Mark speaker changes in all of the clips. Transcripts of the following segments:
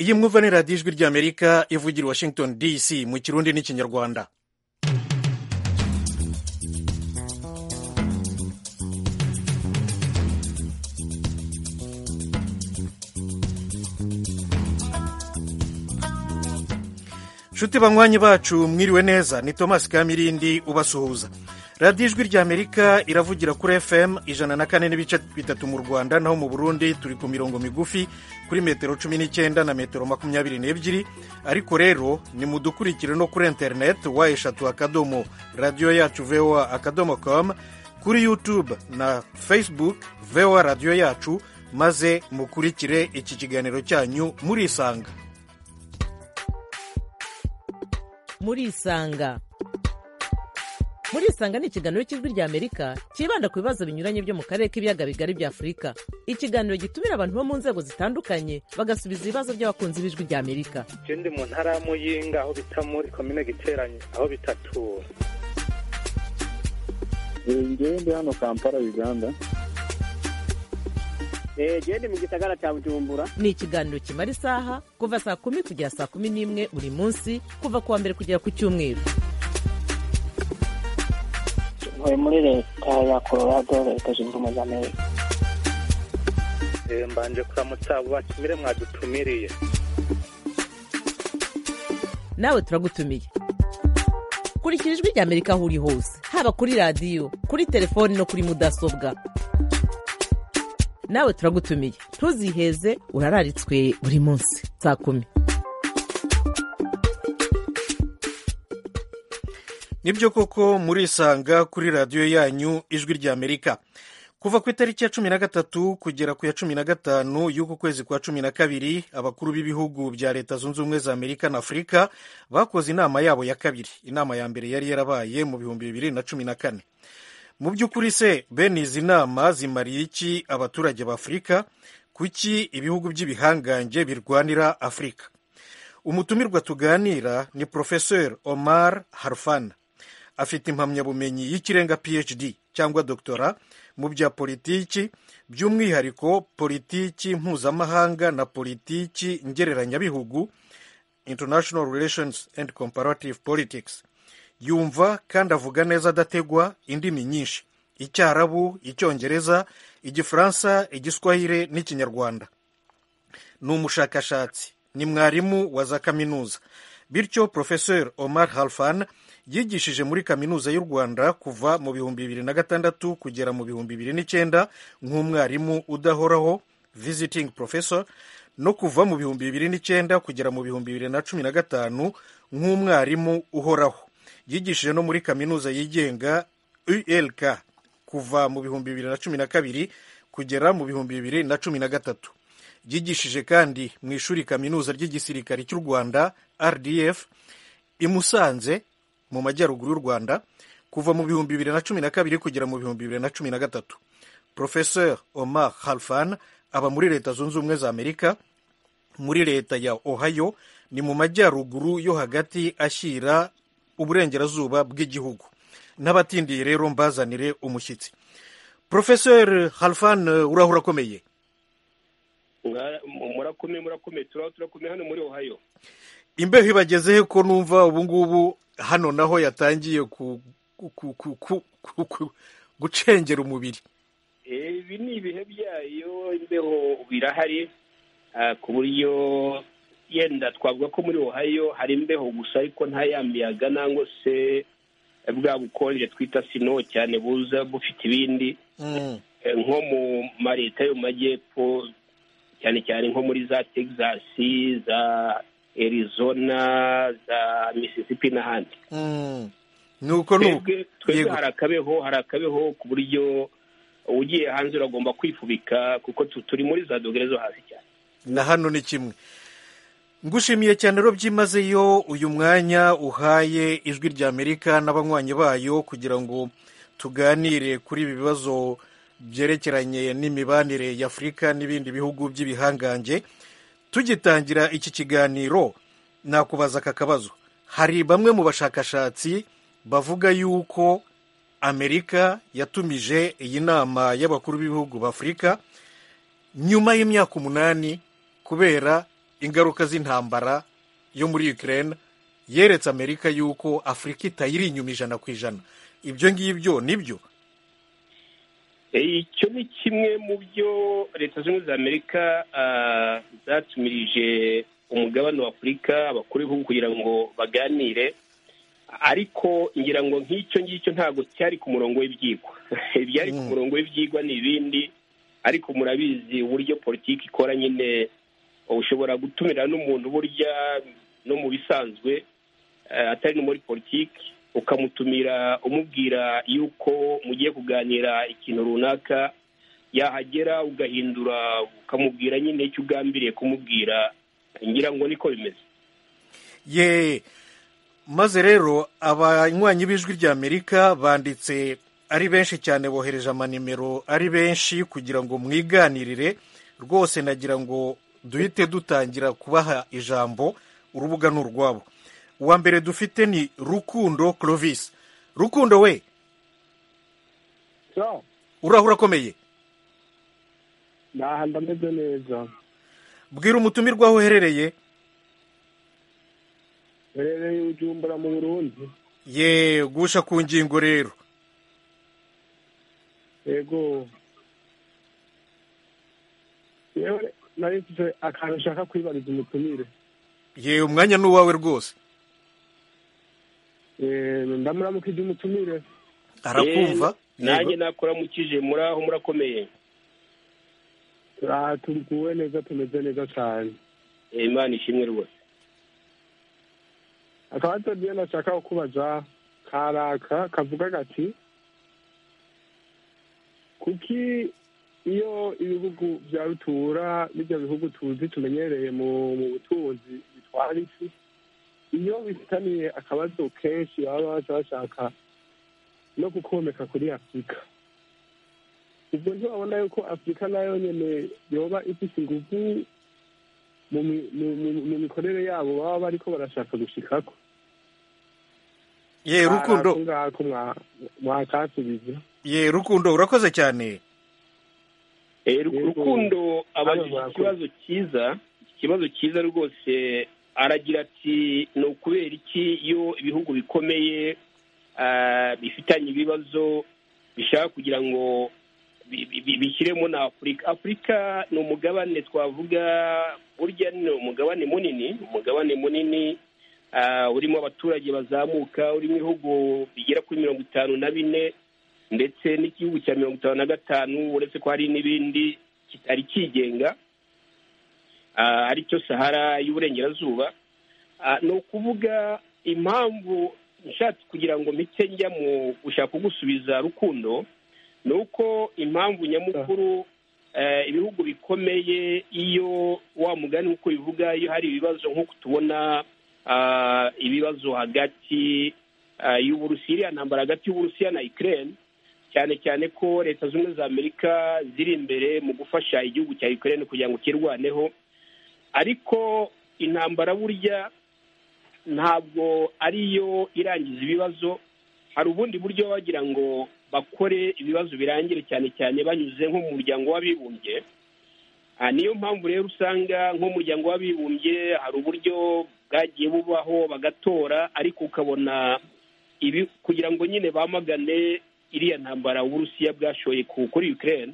Speaker 1: iyi mwumva ni radiyo ijwi ry'amerika ivugira i washington dc mu kirundi n'ikinyarwanda nshuti banywanyi bacu mwiriwe neza ni thomas kamirindi ubasuhuza radiyo ijwi ry'amerika iravugira kuri fm ijana na kane n'ibice bitatu mu rwanda naho mu burundi turi ku mirongo migufi kuri metero cumi n'icyenda na metero makumyabiri n'ebyiri ariko rero nimudukurikire no kuri interineti wa eshatu akadomo radiyo yacu voa akadomo komu kuri yutube na facebook voa radiyo yacu maze mukurikire iki kiganiro cyanyu murisanga
Speaker 2: murisanga murisanga ni ikiganiro cy'ijwi ry'amerika cyibanda ku bibazo binyuranye byo mu karere k'ibiyaga bigari bya afurika ikiganiro gitumira abantu bo mu nzego zitandukanye bagasubiza ibibazo by'abakunzi b'ijwi ry'amerika
Speaker 3: je ndi mu ntara ya muyinga aho bita muri komine giteranye aho bita tura
Speaker 4: ngewe ndi hano kampala uganda
Speaker 5: genda mu gisagara cya bujumbura
Speaker 2: ni ikiganiro kimara isaha kuva saa kumi kugera saa kumi n'imwe buri munsi kuva ku wa mbere kugera ku cyumweru
Speaker 6: ntuye muri leta ya colorado leta zunze ubumwe za amerika
Speaker 3: mbanje kuramutsa abo batumire mwadutumiriye
Speaker 2: nawe turagutumiye kurikira ijwi ry'amerika aho uri hose haba kuri radiyo kuri telefoni no kuri mudasobwa nawe turagutumiye ntuziheze urararitswe buri munsi saa kumi
Speaker 1: nibyo koko murisanga kuri radiyo yanyu ijwi ry'amerika kuva ku itariki ya cumi na gatatu kugera ku ya cumi na gatanu y'uku kwezi kwa cumi na kabiri abakuru b'ibihugu bya leta zunze ubumwe za amerika na afurika bakoze inama yabo ya kabiri inama ya mbere yari yarabaye mu bihumbi bibiri na cumi na kane mu by'ukuri se bene izi nama zimariye iki abaturage ba afurika kuki ibihugu by'ibihangange birwanira afurika umutumirwa tuganira ni porofeseri omar harfana afite impamyabumenyi y'ikirenga phd cyangwa doktora mu bya politiki by'umwihariko politiki mpuzamahanga na politiki ngereranyabihugu international relations and comparative politics yumva kandi avuga neza adategwa indimi nyinshi icyarabu icyongereza igifaransa igiswahire n'ikinyarwanda ni umushakashatsi ni mwarimu wa za kaminuza bityo porofeseri omar halfan yigishije muri kaminuza y'u rwanda kuva mu bihumbi bibiri na gatandatu kugera mu bihumbi bibiri n'icyenda nk'umwarimu udahoraho visiting professor no kuva mu bihumbi bibiri n'icyenda kugera mu bihumbi bibiri na cumi na gatanu nk'umwarimu uhoraho yigishije no muri kaminuza yigenga ulk kuva mu bihumbi bibiri na cumi na kabiri kugera mu bihumbi bibiri na cumi na gatatu yigishije kandi mu ishuri kaminuza ry'igisirikare cy'u rwanda rdf i musanze mu majyaruguru y'u rwanda kuva mu bihumbi bibiri na cumi na kabiri kugera mu bihumbi bibiri na cumi na gatatu professeur omar halfan aba muri leta zunze ubumwe za amerika muri leta ya ohio ni mu majyaruguru yo hagati ashyira uburengerazuba bw'igihugu n'abatindiye rero mbazanire umushyitsi porofeseri halfan uraho urakomeye
Speaker 7: murakomeye murakomeye turaho turakomeye hano muri ohayo
Speaker 1: imbeho ibagezehe ko numva ubungubu hano naho yatangiye gucengera umubiri
Speaker 7: ibi ni ibihe byayo imbeho birahari ku buryo yenda twavuga ko muri ohayo hari imbeho gusa ariko nta ya miyaga nangwa se bwa bukonje twita sino cyane buza bufite ibindi nko mu ma leta yo mu majyepfo cyane cyane nko muri za texas za arizona za mississippi n'ahandi
Speaker 1: nuko
Speaker 7: twebwe hari akabeho hari akabeho ku buryo ugiye hanze uragomba kwifubika kuko turi muri za dogere zo hasi cyane
Speaker 1: na hano ni kimwe ngushimiye cyane rero byimazeyo uyu mwanya uhaye ijwi ry'amerika n'abanywanyi bayo kugira ngo tuganire kuri ibi bibazo byerekeranye n'imibanire y'afurika n'ibindi bihugu by'ibihangange tugitangira iki kiganiro nakubaza aka kabazo hari bamwe mu bashakashatsi bavuga yuko amerika yatumije iyi nama y'abakuru b'ibihugu b'afurika nyuma y'imyaka umunani kubera ingaruka z'intambara yo muri Ukraine yeretse Amerika yuko Afurika itayiri inyuma ijana ku ijana ibyo ngibyo nibyo
Speaker 7: icyo ni kimwe mu byo leta zunze ubumwe za amerika zatumirije umugabane wa afurika abakuru b'ibihugu kugira ngo baganire ariko ngira ngo nk'icyo ngicyo ntabwo cyari ku murongo w'ibyigwa ibyari ku murongo w'ibyigwa ni ibindi ariko murabizi uburyo politiki ikora nyine ushobora gutumira n'umuntu burya no mu bisanzwe atari no muri politiki ukamutumira umubwira yuko mugiye kuganira ikintu runaka yahagera ugahindura ukamubwira nyine icyo ugambiriye kumubwira ngira ngo niko bimeze
Speaker 1: ye maze rero abanywanyi b'ijwi ry'amerika banditse ari benshi cyane bohereje amanimero ari benshi kugira ngo mwiganirire rwose nagira ngo duhite dutangira kubaha ijambo urubuga ni urwabo uwa mbere dufite ni rukundo clovis rukundo we uraho urakomeye
Speaker 4: ntaha ndameze neza
Speaker 1: bwira umutumirwa aho uherereye
Speaker 4: uherereye ujumbura mu burundi
Speaker 1: ye gusha ku ngingo rero
Speaker 4: yego yewe nari mfite akantu ushaka kwibariza umutumire
Speaker 1: ye umwanya ni uwawe rwose
Speaker 4: ndamuramukije umutumire
Speaker 1: arakumva
Speaker 7: nanjye nakuramukije muri aho murakomeye
Speaker 4: turaguwe neza tumeze neza cyane
Speaker 7: imana ishimwe rwose
Speaker 4: akabazo rero nashaka kukubaza karaka kavuga gati kuki iyo ibihugu bya rutura n'ibyo bihugu tuzi tumenyereye mu butunzi bitwara isi iyo bifitaniye akabazo kenshi baba baca bashaka no gukomeka kuri afurika ubwo ntibabona yuko afurika nayo nyine yoba ifite ingufu mu mikorere yabo baba bariko barashaka gushikako
Speaker 1: ye rukundo
Speaker 4: ngako mwakasubiza
Speaker 1: ye rukundo urakoze cyane
Speaker 7: rukundo abajije ikibazo cyiza ikibazo cyiza rwose aragira ati ni ukubera iki iyo ibihugu bikomeye bifitanye ibibazo bishaka kugira ngo bishyiremo na afurika afurika ni umugabane twavuga burya ni umugabane munini umugabane munini urimo abaturage bazamuka urimo ibihugu bigera kuri mirongo itanu na bine ndetse n'igihugu cya mirongo itanu na gatanu uretse ko hari n'ibindi kitari kigenga aricyo sahara y'uburengerazuba ni ukuvuga impamvu nshatse kugira ngo mike njya mu gushaka kugusubiza rukundo ni uko impamvu nyamukuru ibihugu bikomeye iyo wa mugani nk'uko bivuga iyo hari ibibazo nk'uko tubona ibibazo hagati y'uburusiya ntambara hagati y'uburusiya na ikirere cyane cyane ko leta zunze ubumwe za amerika ziri imbere mu gufasha igihugu cya ikirere kugira ngo kirwaneho ariko intambara burya ntabwo ariyo irangiza ibibazo hari ubundi buryo bagira ngo bakore ibibazo birangire cyane cyane banyuze nko mu muryango w'abibumbye niyo mpamvu rero usanga nk'umuryango w'abibumbye hari uburyo bwagiye bubaho bagatora ariko ukabona ibi kugira ngo nyine bamagane iriya ntambara uburusiya bwashoye kuri Ukraine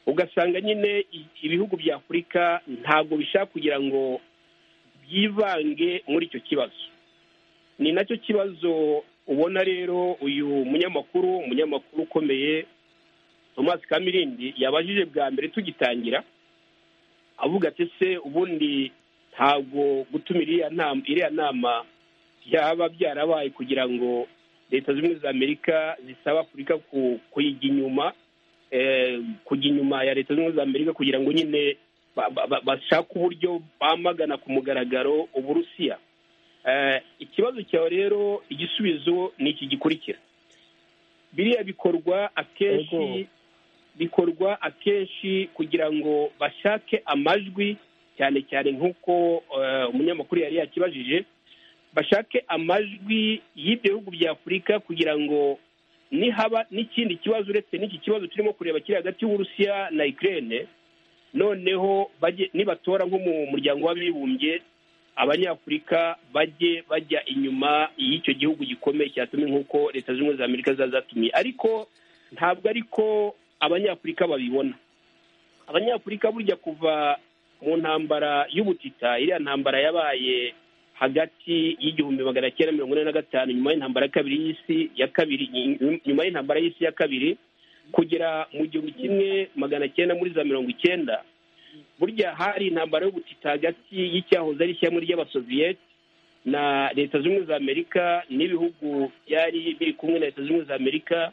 Speaker 7: ugasanga nyine ibihugu bya afurika ntabwo bishaka kugira ngo byivange muri icyo kibazo ni nacyo kibazo ubona rero uyu munyamakuru umunyamakuru ukomeye thomas kamirindi yabajije bwa mbere tugitangira avuga ati se ubundi ntabwo gutumira iriya nama byaba byarabaye kugira ngo leta zimwe za amerika zisaba afurika kuyijya inyuma kujya inyuma ya leta zunze ubumwe za amerika kugira ngo nyine bashake uburyo bamagana ku mugaragaro uburusiya ikibazo cyawe rero igisubizo ni iki gikurikira biriya bikorwa akenshi bikorwa akenshi kugira ngo bashake amajwi cyane cyane nk'uko umunyamakuru yari yakibajije bashake amajwi y'ibyo bihugu bya afurika kugira ngo nihaba n'ikindi kibazo uretse n'iki kibazo turimo kureba kiri hagati y'uburusiya na ikirere noneho bajye nibatora nko mu muryango w'abibumbye abanyafurika bajye bajya inyuma y'icyo gihugu gikomeye cyatumye nk'uko leta zunze ubumwe za amerika za zatumye ariko ntabwo ariko abanyafurika babibona abanyafurika burya kuva mu ntambara y'ubutita iriya ntambara yabaye hagati y'igihumbi magana cyenda mirongo ine na gatanu nyuma y'intambara ya kabiri y'isi ya kabiri nyuma y'intambara y'isi ya kabiri kugera mu gihumbi kimwe magana cyenda muri za mirongo icyenda burya hari intambara y'ubutita hagati y'icyahoze ari ishyamba ry'abasoviyeti na leta zunze ubumwe za amerika n'ibihugu byari biri kumwe na leta zunze ubumwe za amerika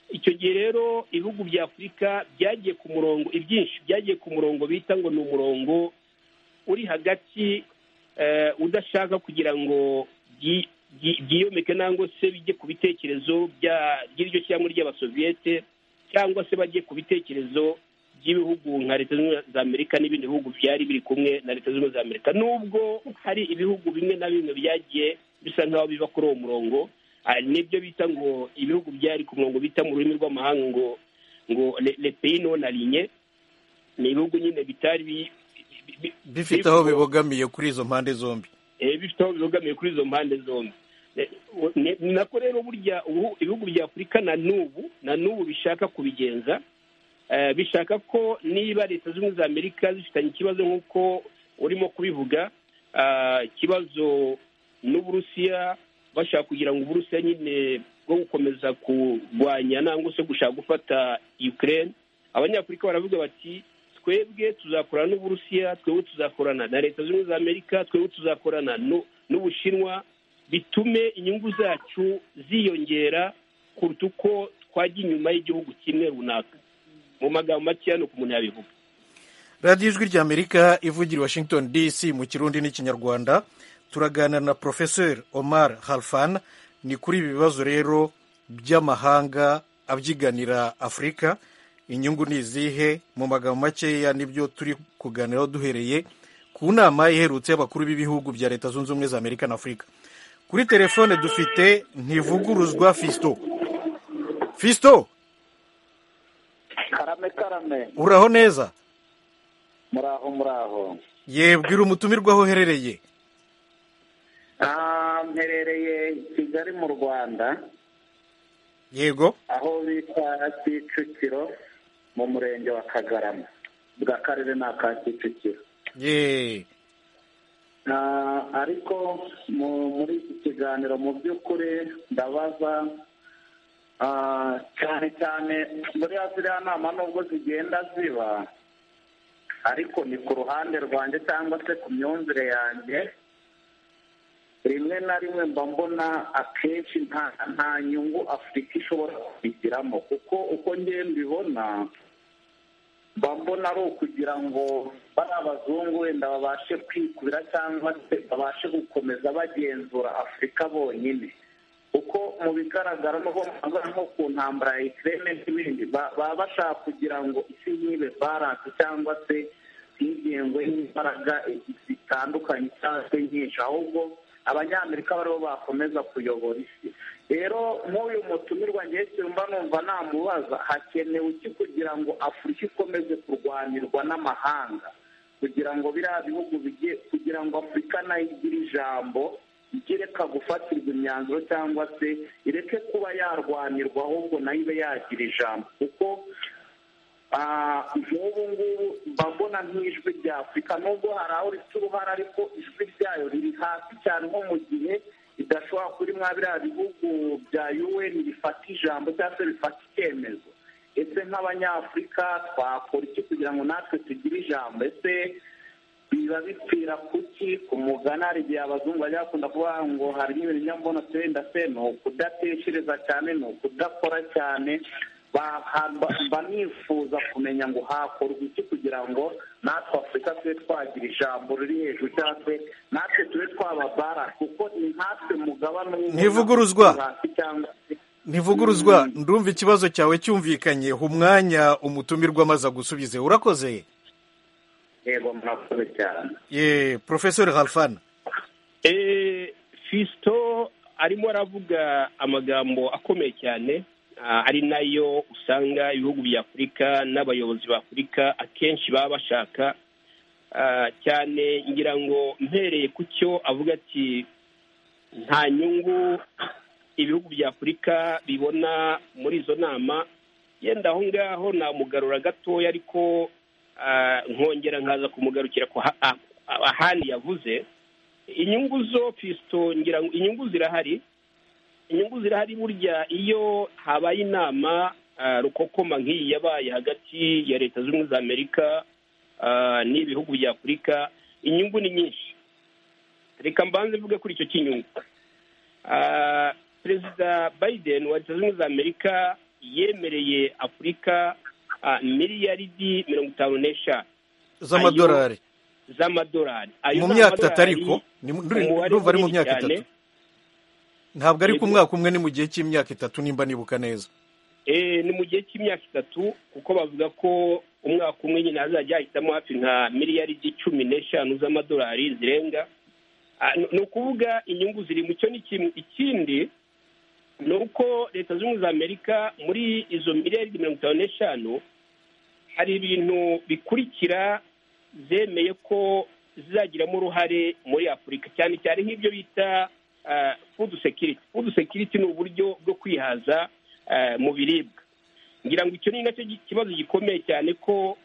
Speaker 7: icyo gihe rero ibihugu bya afurika byagiye ku murongo ibyinshi byagiye ku murongo bita ngo ni umurongo uri hagati udashaka kugira ngo byiyomeke nangwa se bijye ku bitekerezo by'iryo shyamba ry'abasoviyete cyangwa se bajye ku bitekerezo by'ibihugu nka leta zunze za amerika n'ibindi bihugu byari biri kumwe na leta zunze za amerika nubwo hari ibihugu bimwe na bimwe byagiye bisa nk'aho biva kuri uwo murongo nibyo bita ngo ibihugu byari ku murongo bita mu rurimi rw'amahanga ngo ngo lepeyi none arinye ni ibihugu nyine bitari
Speaker 1: bifite aho bibogamiye kuri izo mpande zombi
Speaker 7: bifite aho bibogamiye kuri izo mpande zombi ni nako rero burya ibihugu bya afurika na n'ubu na n'ubu bishaka kubigenza bishaka ko niba leta zunze ubumwe za amerika zifitanye ikibazo nk'uko urimo kubivuga ikibazo n'uburusiya bashaka kugira ngo uburusiya nyine bwo gukomeza kurwanya nangwa se gushaka gufata ukraine abanyafurika baravuga bati twebwe tuzakorana n'uburusiya twebwe tuzakorana na leta zunze ubumwe za amerika twebwe tuzakorana n'ubushinwa bitume inyungu zacu ziyongera kuruta uko twajya inyuma y'igihugu kimwe runaka mu magambo make hano ku muntu yabivuga
Speaker 1: radiyo ijwi ry'amerika ivugira washington dc mu kirundi n'ikinyarwanda turaganira na porofeseri omar halfan ni kuri ibi bibazo rero by'amahanga abyiganira afurika inyungu ni izihe mu magambo makeya nibyo turi kuganiraho duhereye ku nama iherutse y'abakuru b'ibihugu bya leta zunze ubumwe za amerika na afurika kuri telefone dufite ntivuguruzwa fisito fisito
Speaker 8: karame karame
Speaker 1: uraho neza
Speaker 8: muraho muraho
Speaker 1: yebwira umutumirwa aho uherereye
Speaker 8: mperereye kigali mu rwanda
Speaker 1: yego
Speaker 8: aho bita kicukiro mu murenge wa kagarama bwa karere ni aka kicukiro ariko muri iki kiganiro mu by'ukuri ndabaza cyane cyane buriya ziriya nama nubwo zigenda ziba ariko ni ku ruhande rwanjye cyangwa se ku myumvire yanjye rimwe na rimwe mba mbona akenshi nta nyungu afurika ishobora kubigiramo kuko uko ngiye mbibona mba mbona ari ukugira ngo bari abazungu wenda babashe kwikubira cyangwa se babashe gukomeza bagenzura afurika bonyine kuko mu bigaragara n'ubwo mwabona nko ku ntambara ya ikirere n'ibindi baba bashaka kugira ngo isi ntibe baranse cyangwa se ntigengwe n'imbaraga zitandukanye cyangwa se nyinshi ahubwo abanyamerika baribo bakomeza kuyobora isi rero nk'uyu mutumirwa ngewe cyumva numva namubaza hakenewe iki kugira ngo afurika ikomeze kurwanirwa n'amahanga kugira ngo biriya bihugu bigiye kugira ngo afurika nayo igire ijambo igereka gufatirwa imyanzuro cyangwa se ireke kuba yarwanirwa ahubwo nayo ibe yagira ijambo kuko nk'ubu ngubu mba mbona nk'ijwi rya afurika nubwo hari aho rifite uruhare ariko ijwi ryayo riri hasi cyane nko mu gihe ridashobora kuri mwa biriya bihugu bya yuweni bifata ijambo cyangwa se bifata icyemezo ese nk'abanyafurika twakora iki kugira ngo natwe tugire ijambo ese biba bipfira kuki ku muganari igihe abazungu bajya bakunda kuvuga ngo hari n'ibintu nyamubona turenda se ni ukudatekereza cyane ni ukudakora cyane mba nifuza kumenya ngo hakorwa iki kugira ngo natwe afurika tube twagira ijambo riri hejuru cyangwa se natwe tube twababara kuko ni natwe mugabane
Speaker 1: ntivuguruzwa ntivuguruzwa ndumva ikibazo cyawe cyumvikanye umwanya umutumirwa amaze gusubize urakoze
Speaker 8: yego murakoze cyane
Speaker 1: ye porofesori halfana
Speaker 7: fisito arimo aravuga amagambo akomeye cyane ari nayo usanga ibihugu bya afurika n'abayobozi ba afurika akenshi baba bashaka cyane ngira ngo mpereye ku cyo avuga ati nta nyungu ibihugu bya afurika bibona muri izo nama yenda aho ngaho namugarura gatoya ariko nkongera nkaza kumugarukira ahandi yavuze inyungu zo pisito ngira ngo inyungu zirahari inyungu zirahari burya iyo habaye inama rukokoma nk'iyi yabaye hagati ya leta zunze ubumwe za amerika n'ibihugu bya afurika inyungu ni nyinshi reka mbanze mvuge kuri icyo cy'inyungu perezida biden wa leta zunze ubumwe za amerika yemereye afurika miliyaridi mirongo itanu n'eshanu
Speaker 1: z'amadolari
Speaker 7: z'amadolari
Speaker 1: mu myaka itatu ariko ndumva ari mu myaka itatu ntabwo ari ku mwaka umwe ni mu gihe cy'imyaka itatu nimba nibuka neza
Speaker 7: ni mu gihe cy'imyaka itatu kuko bavuga ko umwaka umwe nyine hazajya hahitamo hafi nka miliyaridi cumi n'eshanu z'amadolari zirenga ni ukuvuga inyungu ziri mu cyo ni kimwe ikindi ni uko leta zunze ubumwe za amerika muri izo miliyaridi mirongo itanu n'eshanu hari ibintu bikurikira zemeye ko zizagiramo uruhare muri afurika cyane cyane nk'ibyo bita fudu sekiriti fudu sekiriti ni uburyo bwo kwihaza mu biribwa ngira ngo icyo ni nacyo kibazo gikomeye cyane ko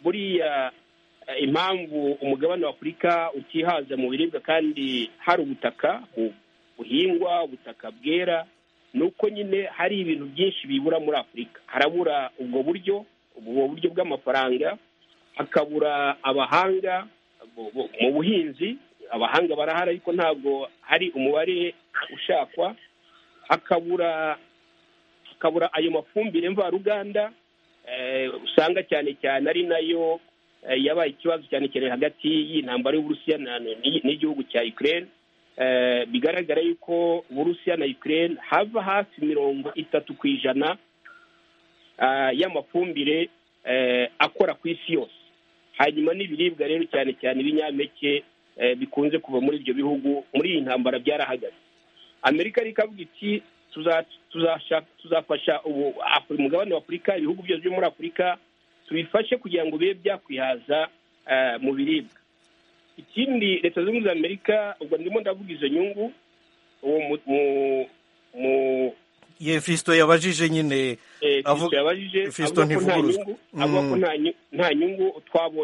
Speaker 7: buriya impamvu umugabane wa afurika utihaza mu biribwa kandi hari ubutaka buhingwa ubutaka bwera ni uko nyine hari ibintu byinshi bibura muri afurika harabura ubwo buryo ubwo buryo bw'amafaranga hakabura abahanga mu buhinzi abahanga barahari ariko ntabwo hari umubare ushakwa hakabura hakabura ayo mafumbire mvaruganda usanga cyane cyane ari nayo yabaye ikibazo cyane cyane hagati y'intambara y'uburusiya n'igihugu cya ukraine bigaragara yuko uburusiya na ukraine hava hafi mirongo itatu ku ijana y'amafumbire akora ku isi yose hanyuma n'ibiribwa rero cyane cyane ibinyampeke bikunze kuva muri ibyo bihugu muri iyi ntambara byarahagaze amerika ariko avuga iki tuzafasha umugabane wa afurika ibihugu byose byo muri afurika tubifashe kugira ngo bibe byakwihaza mu biribwa ikindi leta zunze ubumwe za amerika ubwo ndimo ndavuga izo nyungu uwo mu
Speaker 1: ye fisito yabajije nyine
Speaker 7: yabajije avuga ko nta nyungu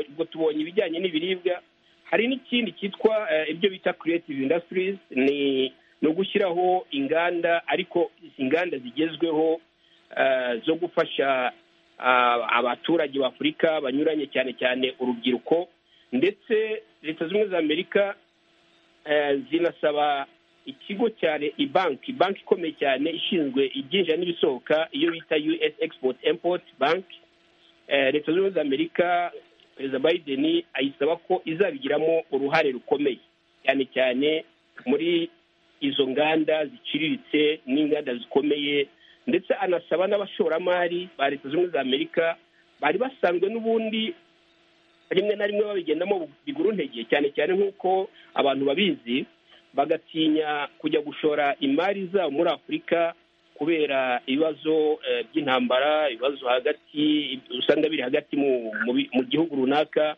Speaker 7: ubwo tubonye ibijyanye n'ibiribwa hari n'ikindi cyitwa ibyo bita creative industries ni ugushyiraho inganda ariko inganda zigezweho zo gufasha abaturage b'afurika banyuranye cyane cyane urubyiruko ndetse leta zunze ubumwe za amerika zinasaba ikigo cyane banki banki ikomeye cyane ishinzwe ibyinjira n'ibisohoka iyo bita us export import bank leta zunze ubumwe za amerika perezida biden ayisaba ko izabigiramo uruhare rukomeye cyane cyane muri izo nganda ziciriritse n'inganda zikomeye ndetse anasaba n'abashoramari ba leta zunze ubumwe za amerika bari basanzwe n'ubundi rimwe na rimwe babigendamo bigura intege cyane cyane nk'uko abantu babizi bagatinya kujya gushora imari zabo muri afurika kubera ibibazo by'intambara ibibazo hagati usanga biri hagati mu gihugu runaka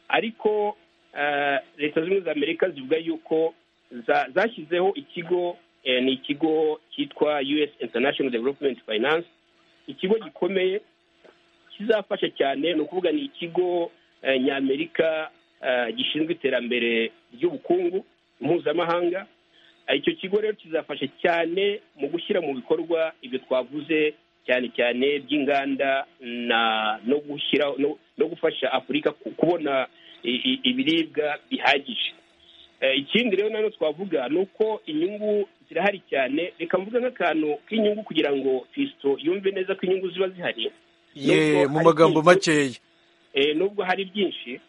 Speaker 7: ariko leta zunze ubumwe za amerika zivuga yuko zashyizeho ikigo ni ikigo cyitwa us international development finance ikigo gikomeye kizafasha cyane ni ukuvuga ni ikigo nyamerika gishinzwe iterambere ry'ubukungu mpuzamahanga icyo kigo rero kizafasha cyane mu gushyira mu bikorwa ibyo twavuze cyane cyane by'inganda no gushyira no gufasha afurika kubona ibiribwa bihagije ikindi rero nanone twavuga ni uko inyungu zirahari cyane reka mvuga nk'akantu k'inyungu kugira ngo fisito yumve neza ko inyungu ziba zihari
Speaker 1: ye mu magambo makeya
Speaker 7: nubwo hari byinshi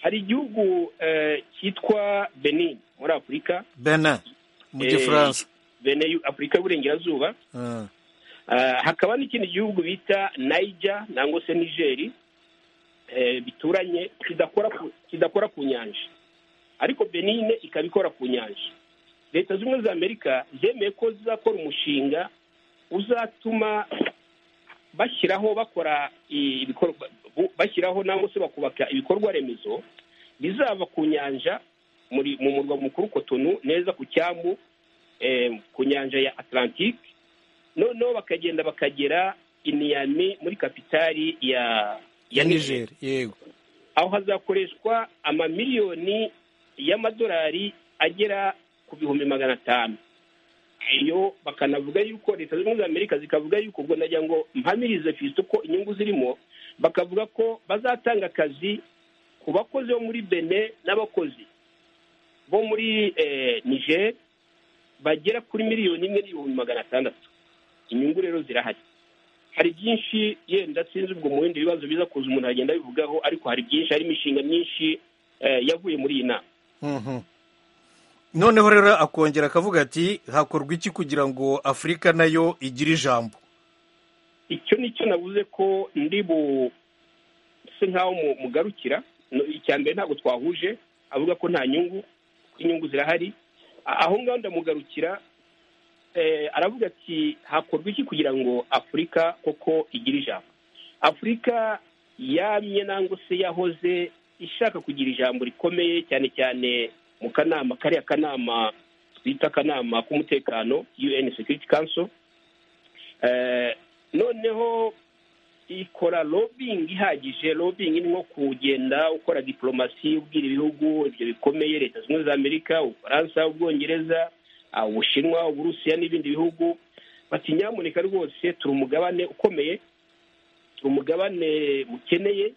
Speaker 7: hari igihugu cyitwa benin muri afurika
Speaker 1: bene mu gifaransa
Speaker 7: bene afurika y'uburengerazuba hakaba n'ikindi gihugu bita nayija nangwa se nigeri bituranye kidakora ku nyanja ariko benine ikaba ikora ku nyanja leta zunze ubumwe za amerika zemeye ko zizakora umushinga uzatuma bashyiraho bakora ibikorwa bashyiraho nangwa se bakubaka ibikorwa remezo bizava ku nyanja muri mu murwa mukuru kotonu neza ku cyambu eh, ku nyanja ya atlantique noneho bakagenda bakagera imiyami muri kapitali ya ya niger
Speaker 1: niger yego
Speaker 7: aho hazakoreshwa amamiliyoni y'amadolari agera ku bihumbi magana atanu iyo bakanavuga yuko leta zunze ubumwe za amerika zikavuga yuko ubwo nagira ngo mpamirize fisite uko inyungu zirimo bakavuga ko bazatanga akazi ku bakozi bo muri bene n'abakozi bo muri eh, niger bagera kuri miliyoni imwe n'ibihumbi magana atandatu inyungu rero zirahari hari byinshi yenda sinzi ubwo mu bindi bibazo biza kuza umuntu agenda abivugaho ariko hari byinshi harimo imishinga myinshi eh, yavuye muri iyi nama
Speaker 1: Mhm. noneho rero akongera akavuga ati hakorwa iki kugira ngo afurika nayo igire ijambo
Speaker 7: icyo ni cyo navuze ko ndi buse nk'aho mu- mugarukira No- icya mbere ntabwo twahuje avuga ko nta nyungu kuko inyungu zirahari A- aho ngaho ndamugarukira eh, aravuga ati hakorwa iki kugira ngo afurika koko igire ijambo afurika yamye nangwa se yahoze ishaka kugira ijambo rikomeye cyane cyane mu kanama kariya kanama twita akanama k'umutekano un security council Eh, noneho ikora lobbying ihagije lobbying ni nko kugenda ukora diplomasi ubwira ibihugu ibyo bikomeye leta zunze ubumwe za amerika ubufaransa ubwongereza ah, ubushinwa uburusiya n'ibindi bihugu bati nyamuneka rwose turi umugabane ukomeye turi umugabane mukeneye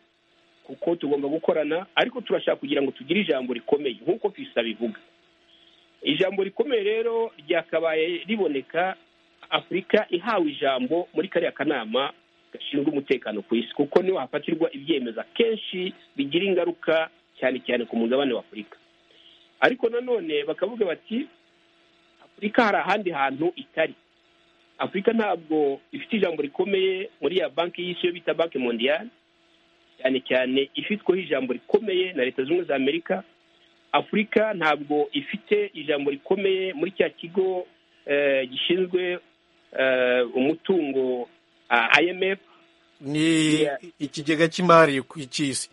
Speaker 7: kuko tugomba gukorana ariko turashaka kugira ngo tugire ijambo rikomeye nk'uko fisa bivuga ijambo rikomeye rero ryakabaye riboneka afurika ihawe ijambo muri kariya kanama gashinzwe umutekano ku isi kuko niho hafatirwa ibyemezo akenshi bigira ingaruka cyane cyane ku mugabane wa afurika ariko nanone bakavuga bati afurika hari ahandi hantu itari afurika ntabwo ifite ijambo rikomeye muri ya banki y'isi yo bita banki mondiyali cyane cyane ifitweho ijambo rikomeye na leta zunze ubumwe za amerika afurika ntabwo ifite ijambo rikomeye muri cya kigo eh, gishinzwe eh, umutungo ah, imf
Speaker 1: ni
Speaker 7: Yeah.
Speaker 1: ikigega cy'imari ku- cy'isi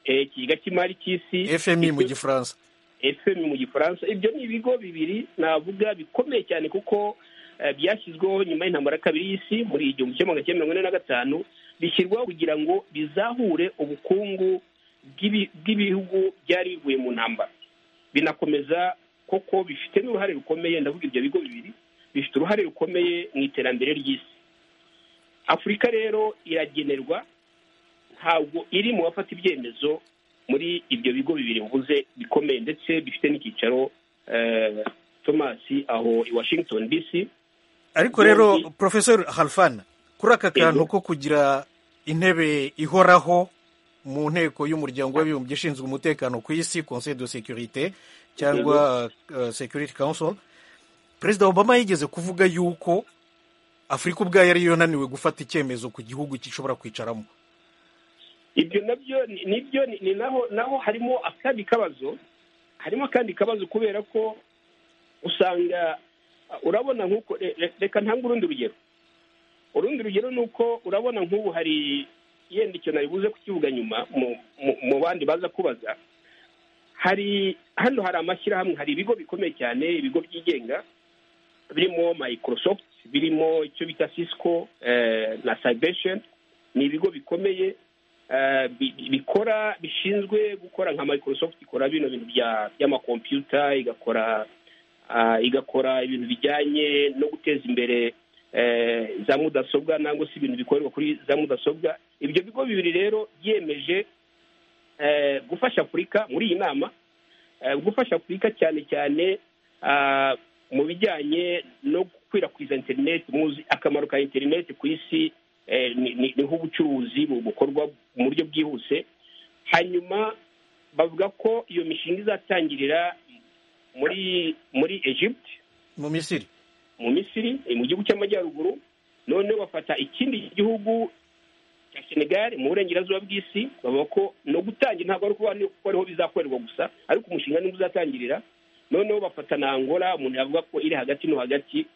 Speaker 7: eh, ikigega cy'imari cy'isi
Speaker 1: fmi mu gifaransa
Speaker 7: fm mu gifaransa ibyo ni ibigo bibiri navuga bikomeye cyane kuko eh, byashyizweho nyuma y'intambara ya kabiri y'isi muri igihumbi kimwe magana cyenda mirongo ine na gatanu bishyirwaho kugira ngo bizahure ubukungu bw'ibi- bw'ibihugu byari bivuye mu ntambara binakomeza koko bifite n'uruhare rukomeye ndavuga ibyo bigo bibiri bifite uruhare rukomeye mu iterambere ry'isi afurika rero iragenerwa ntabwo iri mu bafata ibyemezo muri ibyo bigo bibiri bivuze bikomeye ndetse bifite n'icyicaro eh, thomas aho i washington dc
Speaker 1: ariko rero
Speaker 7: Yombi.
Speaker 1: profesor halfan kuri aka kantu
Speaker 7: Yego.
Speaker 1: ko kugira intebe ihoraho mu nteko y'umuryango w'abibumbye ishinzwe umutekano ku isi conseil de sécurité cyangwa uh, security council perezida obama yigeze kuvuga yuko afurika ubwayo ariyo yananiwe gufata icyemezo ku gihugu gishobora kwicaramo
Speaker 7: ibyo nabyo ni- nibyo ni ni naho naho harimo akandi kabazo harimo akandi kabazo kubera ko usanga uh, urabona nk'uko re- re- reka ntange urundi rugero urundi rugero ni uko urabona nk'ubu hari yenda icyo naribuze kukivuga nyuma mu- mu- mu bandi baza kubaza hari hano hari amashyirahamwe hari ibigo bikomeye cyane ibigo byigenga birimo microsoft birimo icyo bita cisco eh, na cybershen ni ibigo bikomeye eh, bi- bikora bishinzwe gukora nka microsoft ikora bino bintu bya- by'amakompiyuta igakora ah, igakora ibintu bijyanye no guteza imbere eh, za mudasobwa nangwa se ibintu bikorerwa kuri za mudasobwa ibyo bigo bibiri rero byemeje eh, gufasha afurika muri iyi nama eh, gufasha afurika cyane cyane ah, mu bijyanye no gukwirakwiza interineti muzi akamaro ka interineti ku isi eh, ni- ni ni nk'ubucuruzi bu- bukorwa mu buryo bwihuse hanyuma bavuga ko iyo mishinga izatangirira muri muri egypt
Speaker 1: mu misiri
Speaker 7: mu misiri eh, mu gihugu cy'amajyaruguru noneho bafata ikindi gihugu cya senegal mu burengerazuba bw'isi bavuga ko no gutangira ntabwo ari ukuba ni- ko ariho bizakorerwa gusa ariko umushinga niwo uzatangirira noneho bafata na angola umuntu yavuga ko iri hagati no hagati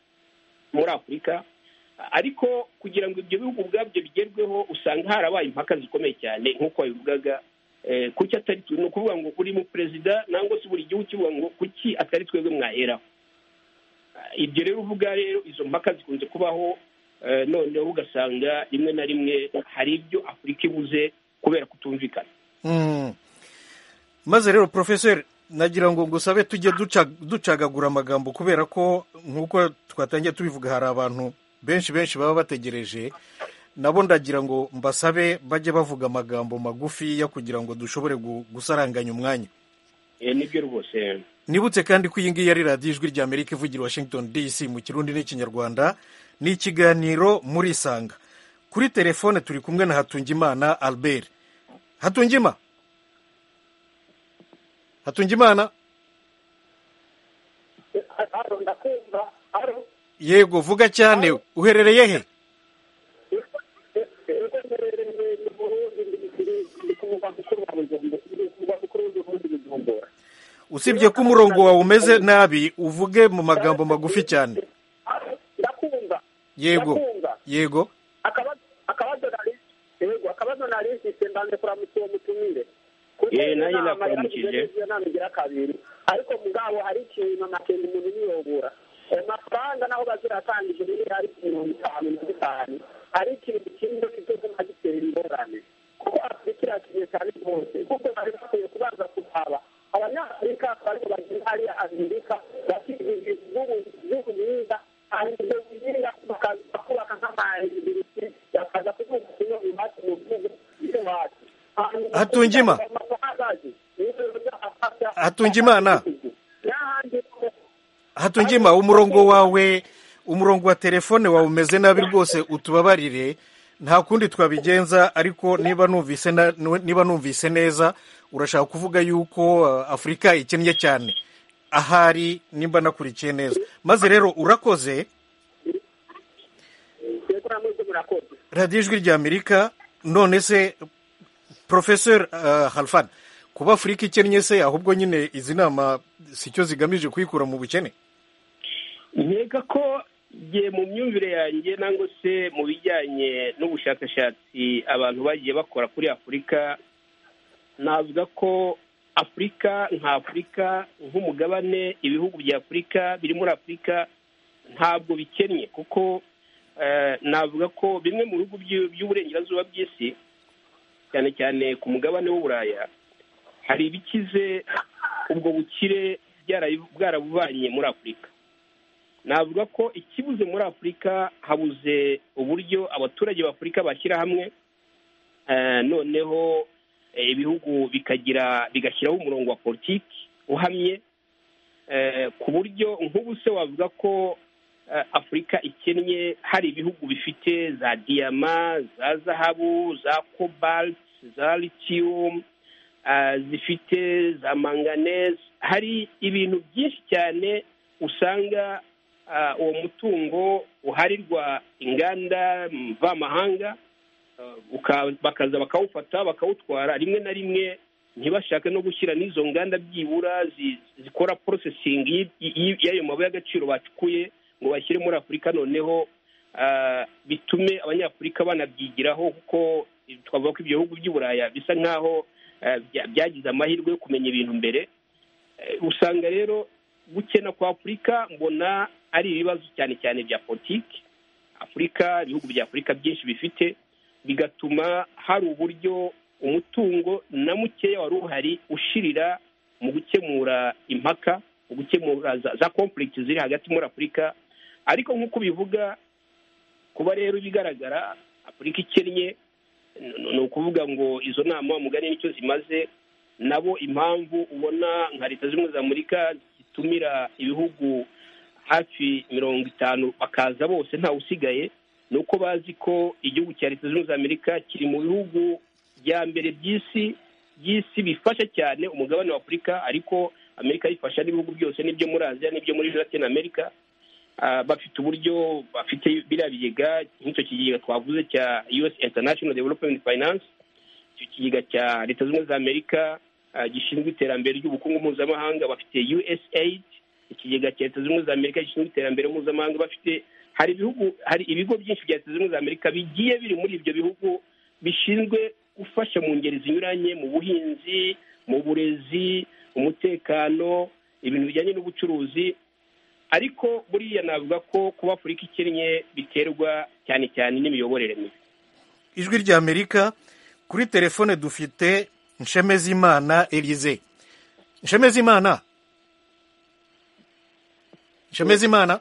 Speaker 7: muri afurika ariko kugira ngo ibyo bihugu ubwabyo bigerweho usanga harabaye impaka zikomeye cyane nk'uko wabivugaga kuki atari twe ni ukuvuga ngo buri mu perezida nangwa se buri gihugu kivuga ngo kuki atari twebwe mwaheraho ibyo rero uvuga rero izo mpaka zikunze kubaho noneho ugasanga rimwe na rimwe hari ibyo afurika ibuze kubera kutumvikana
Speaker 1: maze rero porofeseri nagira ngo ngusabe tujye ducagagura amagambo kubera ko nk'uko twatangiye tubivuga hari abantu benshi benshi baba bategereje nabo ndagira ngo mbasabe bajye bavuga amagambo magufiya kugira ngo dushobore gusaranganya umwanya
Speaker 7: nibyo rwose
Speaker 1: nibutse kandi ko iyi ngiyi ari radiyo ijwi rya amerika ivugira washington dc mu kirundi n'ikinyarwanda ni ikiganiro murisanga kuri telefone turi kumwe na hatungimana albert hatungima hatungimana yego vuga cyane uherereye he usibye ko umurongo wawe umeze nabi uvuge mu magambo magufi cyane yego yego
Speaker 5: akabazo narisise mbanze kuramutsa uwo mutumire
Speaker 7: Yee, nanjye nakuramukije.
Speaker 5: namugira kabiri ariko mugabo hari ikintu amakenga umuntu niyobora ayo mafaranga naho baziratangije rero ari mirongo itanu na bitanu ari ikintu kimwe kidoze nka gitera ingorane kuko afurika irakeneye cyane rwose kuko bari bakwiye kubanza kuhaba abanyafurika bariko bagenda hariya amerika bakigije igihugu myiza hanyuma ibyo birinda bakubaka nk'amayunivesiti bakaza kuvuga kimwe mu bati mu gihugu cy'iwacu
Speaker 1: Hatungima. Hatungimana. hatungima umurongo wawe umurongo wa telefone wawe umeze nabi rwose utubabarire nta kundi twabigenza ariko niba numvise na- niba numvise neza urashaka kuvuga yuko uh, afurika ikennye cyane ahari nimba nakurikiye neza maze rero urakoze radiyo ijwi rya amerika none se porofeseri halfan kuba afurika ikennye se ahubwo nyine izi nama sicyo zigamije kuyikura mu bukene
Speaker 7: nkeka ko igihe mu myumvire yanjye nangwa se mu bijyanye n'ubushakashatsi abantu bagiye bakora kuri afurika navuga ko afurika nka afurika nk'umugabane ibihugu bya afurika biri muri afurika ntabwo bikennye kuko eh, navuga ko bimwe mu bihugu by'u- by'uburengerazuba bw'isi cyane cyane ku mugabane w'uburaya hari ibikize ubwo bukire byarabi- bwarabubanye muri afurika navuga ko ikibuze muri afurika habuze uburyo abaturage b'afurika bashyira hamwe eh, noneho eh, ibihugu bikagira bigashyiraho umurongo wa politiki uhamye eh, ku buryo nk'ubu se wavuga ko eh, afurika ikennye hari ibihugu bifite za diyama za zahabu za cobalt za lithium ah, zifite za manganese hari ibintu byinshi cyane usanga ah, uwo mutungo uharirwa inganda mvamahanga ah, uka- bakaza bakawufata bakawutwara rimwe na rimwe ntibashake no gushyira n'izo nganda byibura zi- zikora processing y- y- y'ayo mabuye y'agaciro bacukuye ngo bashyire muri afurika noneho ah, bitume abanyafurika banabyigiraho kuko twavuga ko ibyo bihugu by'uburayi bisa nk'aho eh, bya- byagize amahirwe yo kumenya ibintu mbere Eh, usanga rero gukena kwa afurika mbona ari ibibazo cyane cyane bya politiki afurika ibihugu bya afurika byinshi bifite bigatuma hari uburyo umutungo na mukeya wari uhari ushirira mu gukemura impaka mu gukemura za- za conflict ziri hagati muri afurika ariko nk'uko bivuga kuba rero ibigaragara afurika ikennye n- ni ukuvuga ngo izo nama mugani nicyo zimaze nabo impamvu ubona nka leta zimwe za amerika zitumira ibihugu hafi mirongo itanu bakaza bose ntawe usigaye ni uko bazi ko igihugu cya leta zunze ubumwe za amerika kiri mu bihugu bya mbere by'isi by'isi bifasha cyane umugabane wa afurika ariko amerika yifasha n'ibihugu byose n'ibyo muri aziya n'ibyo muri latin america Ah, bafite uburyo bafite biriya bigega nk'icyo kigega twavuze cya us international development finance icyo kigega cya leta zunze ubumwe za amerika ah, gishinzwe iterambere ry'ubukungu mpuzamahanga bafite usaid
Speaker 9: ikigega cya leta zunze ubumwe za amerika gishinzwe iterambere mpuzamahanga bafite hari ibihugu hari ibigo byinshi bya leta zunze ubumwe za amerika bigiye biri muri ibyo bihugu bishinzwe gufasha mu ngeri zinyuranye mu buhinzi mu burezi umutekano ibintu bijyanye n'ubucuruzi ariko buriya navuga ko kuba afurika ikennye biterwa cyane cyane n'imiyoborere mibi
Speaker 1: ijwi rya amerika kuri telefone dufite nshemezimana elize nshemezimana nshemezimana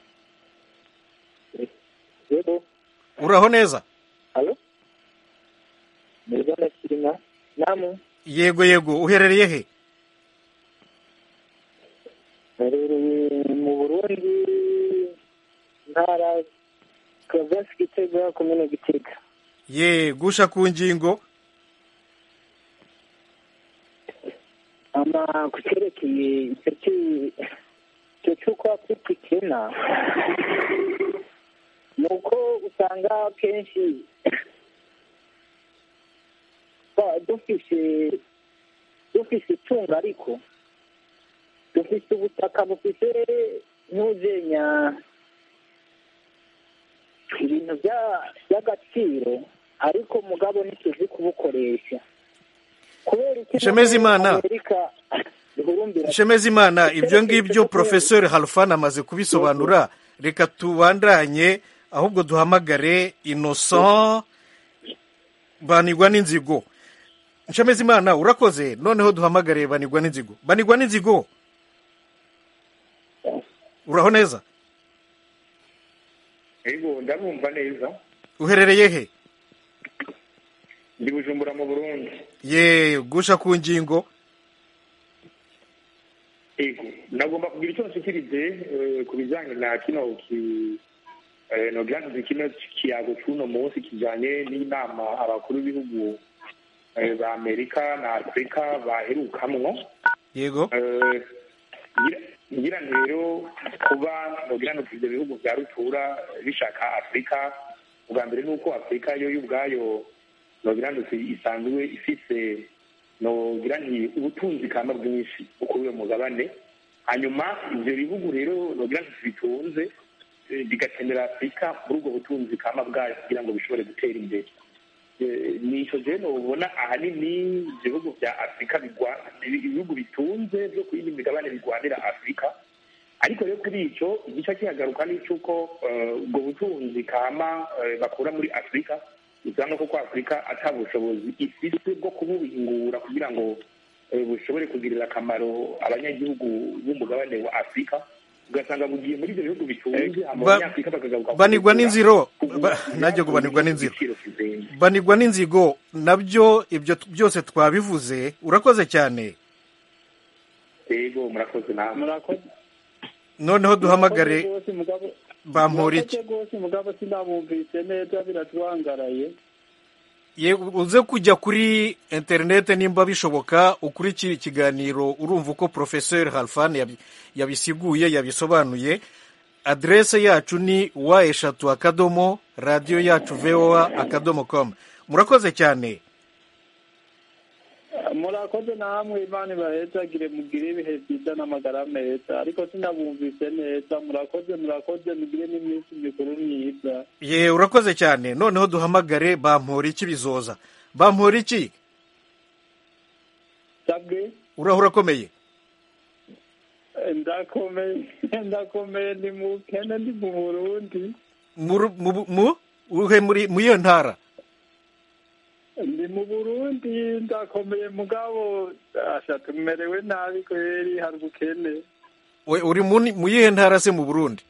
Speaker 8: yego
Speaker 1: uraho neza
Speaker 8: halo murigana kirima namu
Speaker 1: yego yego uherereye he
Speaker 8: herereye mu burundi ntara kavasi gitega komine gitega
Speaker 1: ye gusha ku ngingo
Speaker 8: ama ku cyerekeye icyo ki- icyo cy'uko afurika ikena ni uko usanga kenshi ba- dufise dufise itungo ariko dufise ubutaka bufise ntuzenya ibintu bya- by'agaciro ariko mugabo ntituzi kubukoresha kubera iki
Speaker 1: Nshemezimana.
Speaker 8: Amerika ihurumbira
Speaker 1: nshemezimana ibyo ngibyo porofesori harufani amaze kubisobanura reka tubandanye ahubwo duhamagare inoso banigwa n'inzigo nshemezimana urakoze noneho duhamagare banigwa n'inzigo banigwa n'inzigo uraho neza
Speaker 7: yego ndamwumva neza
Speaker 1: uherereye he
Speaker 7: ndi bujumbura mu burundi
Speaker 1: ye gusha ku ngingo
Speaker 7: yego nagomba kugira icyo nshikirize eh, ku bijyanye na kino ki eh, nogirango kino kiyago cy'uno munsi kijyanye n'inama abakuru b'ibihugu eh, ba amerika na afurika baherukamwo
Speaker 1: yego
Speaker 7: Eh, ngira- ngira ngo rero kuba nogira ngo ibyo bihugu bya rutura bishaka afurika ubwa mbere ni uko afurika yo ubwayo nogira ngo isanzwe ifise nogira ngo ubutunzi kamba bwinshi uko uwo mugabane hanyuma ibyo bihugu rero nogira ngo bitunze eh, bigakenera afurika muri ubwo butunzi kamba bwayo kugira ngo bishobore gutera imbere Eh, ni icyo rero ubona ahanini ibihugu bya afurika bigwa- ibihugu bitunze byo ku yindi migabane birwanira afurika ariko rero kuri icyo igice kihagaruka ni icy'uko eh, ubwo butunzi kama eh, bakura muri afurika usanga koko afurika ata bushobozi ifite bwo kubuhingura kugira ngo eh, bushobore kugirira akamaro abanyagihugu b'umugabane wa afurika ugasanga bugiye muri ibyo bihugu bitunze hama
Speaker 1: ba-
Speaker 7: abanyafurika bakagaruka
Speaker 1: banigwa
Speaker 7: kubigura,
Speaker 1: n'inziro
Speaker 7: kugura,
Speaker 1: ba- najye ngo banigwa n'inziro
Speaker 7: igiciro kizenga.
Speaker 1: banigwa n'inzigo nabyo ibyo t- byose twabivuze urakoze cyane
Speaker 7: yego murakoze namwe
Speaker 10: murakoze
Speaker 1: noneho duhamagare
Speaker 10: Murakoze rwose mugabo-
Speaker 1: bampora iki
Speaker 10: murakoze rwose mugabo sinamwumvise neza biratwangaraye
Speaker 1: Ye- uze kujya kuri interinete nimba bishoboka ukurikire ikiganiro urumva uko porofeseri harfani yabi- yabisiguye yabisobanuye aderese yacu ni wa eshatu akadomo radiyo yacu vowa akadomo komu murakoze cyane
Speaker 10: murakoze namwe imana ibahezagire mugire ibihe byiza n'amagara meza ariko sinabumvise neza murakoze murakoze mugire n'iminsi mikuru myiza
Speaker 1: ye urakoze cyane noneho duhamagare bampora iki bizoza bampora iki
Speaker 10: sabwe
Speaker 1: uraho urakomeye
Speaker 10: ndakomeye ndakomeye ni mu kene ni mu burundi
Speaker 1: Mu- mu- mu- uhe muri mu iyo ntara
Speaker 10: ndi mu burundi ndakomeye mugabo asha tumerewe nabi kweri hari ubukene
Speaker 1: We- uri mu- mu yihe ntara se mu burundi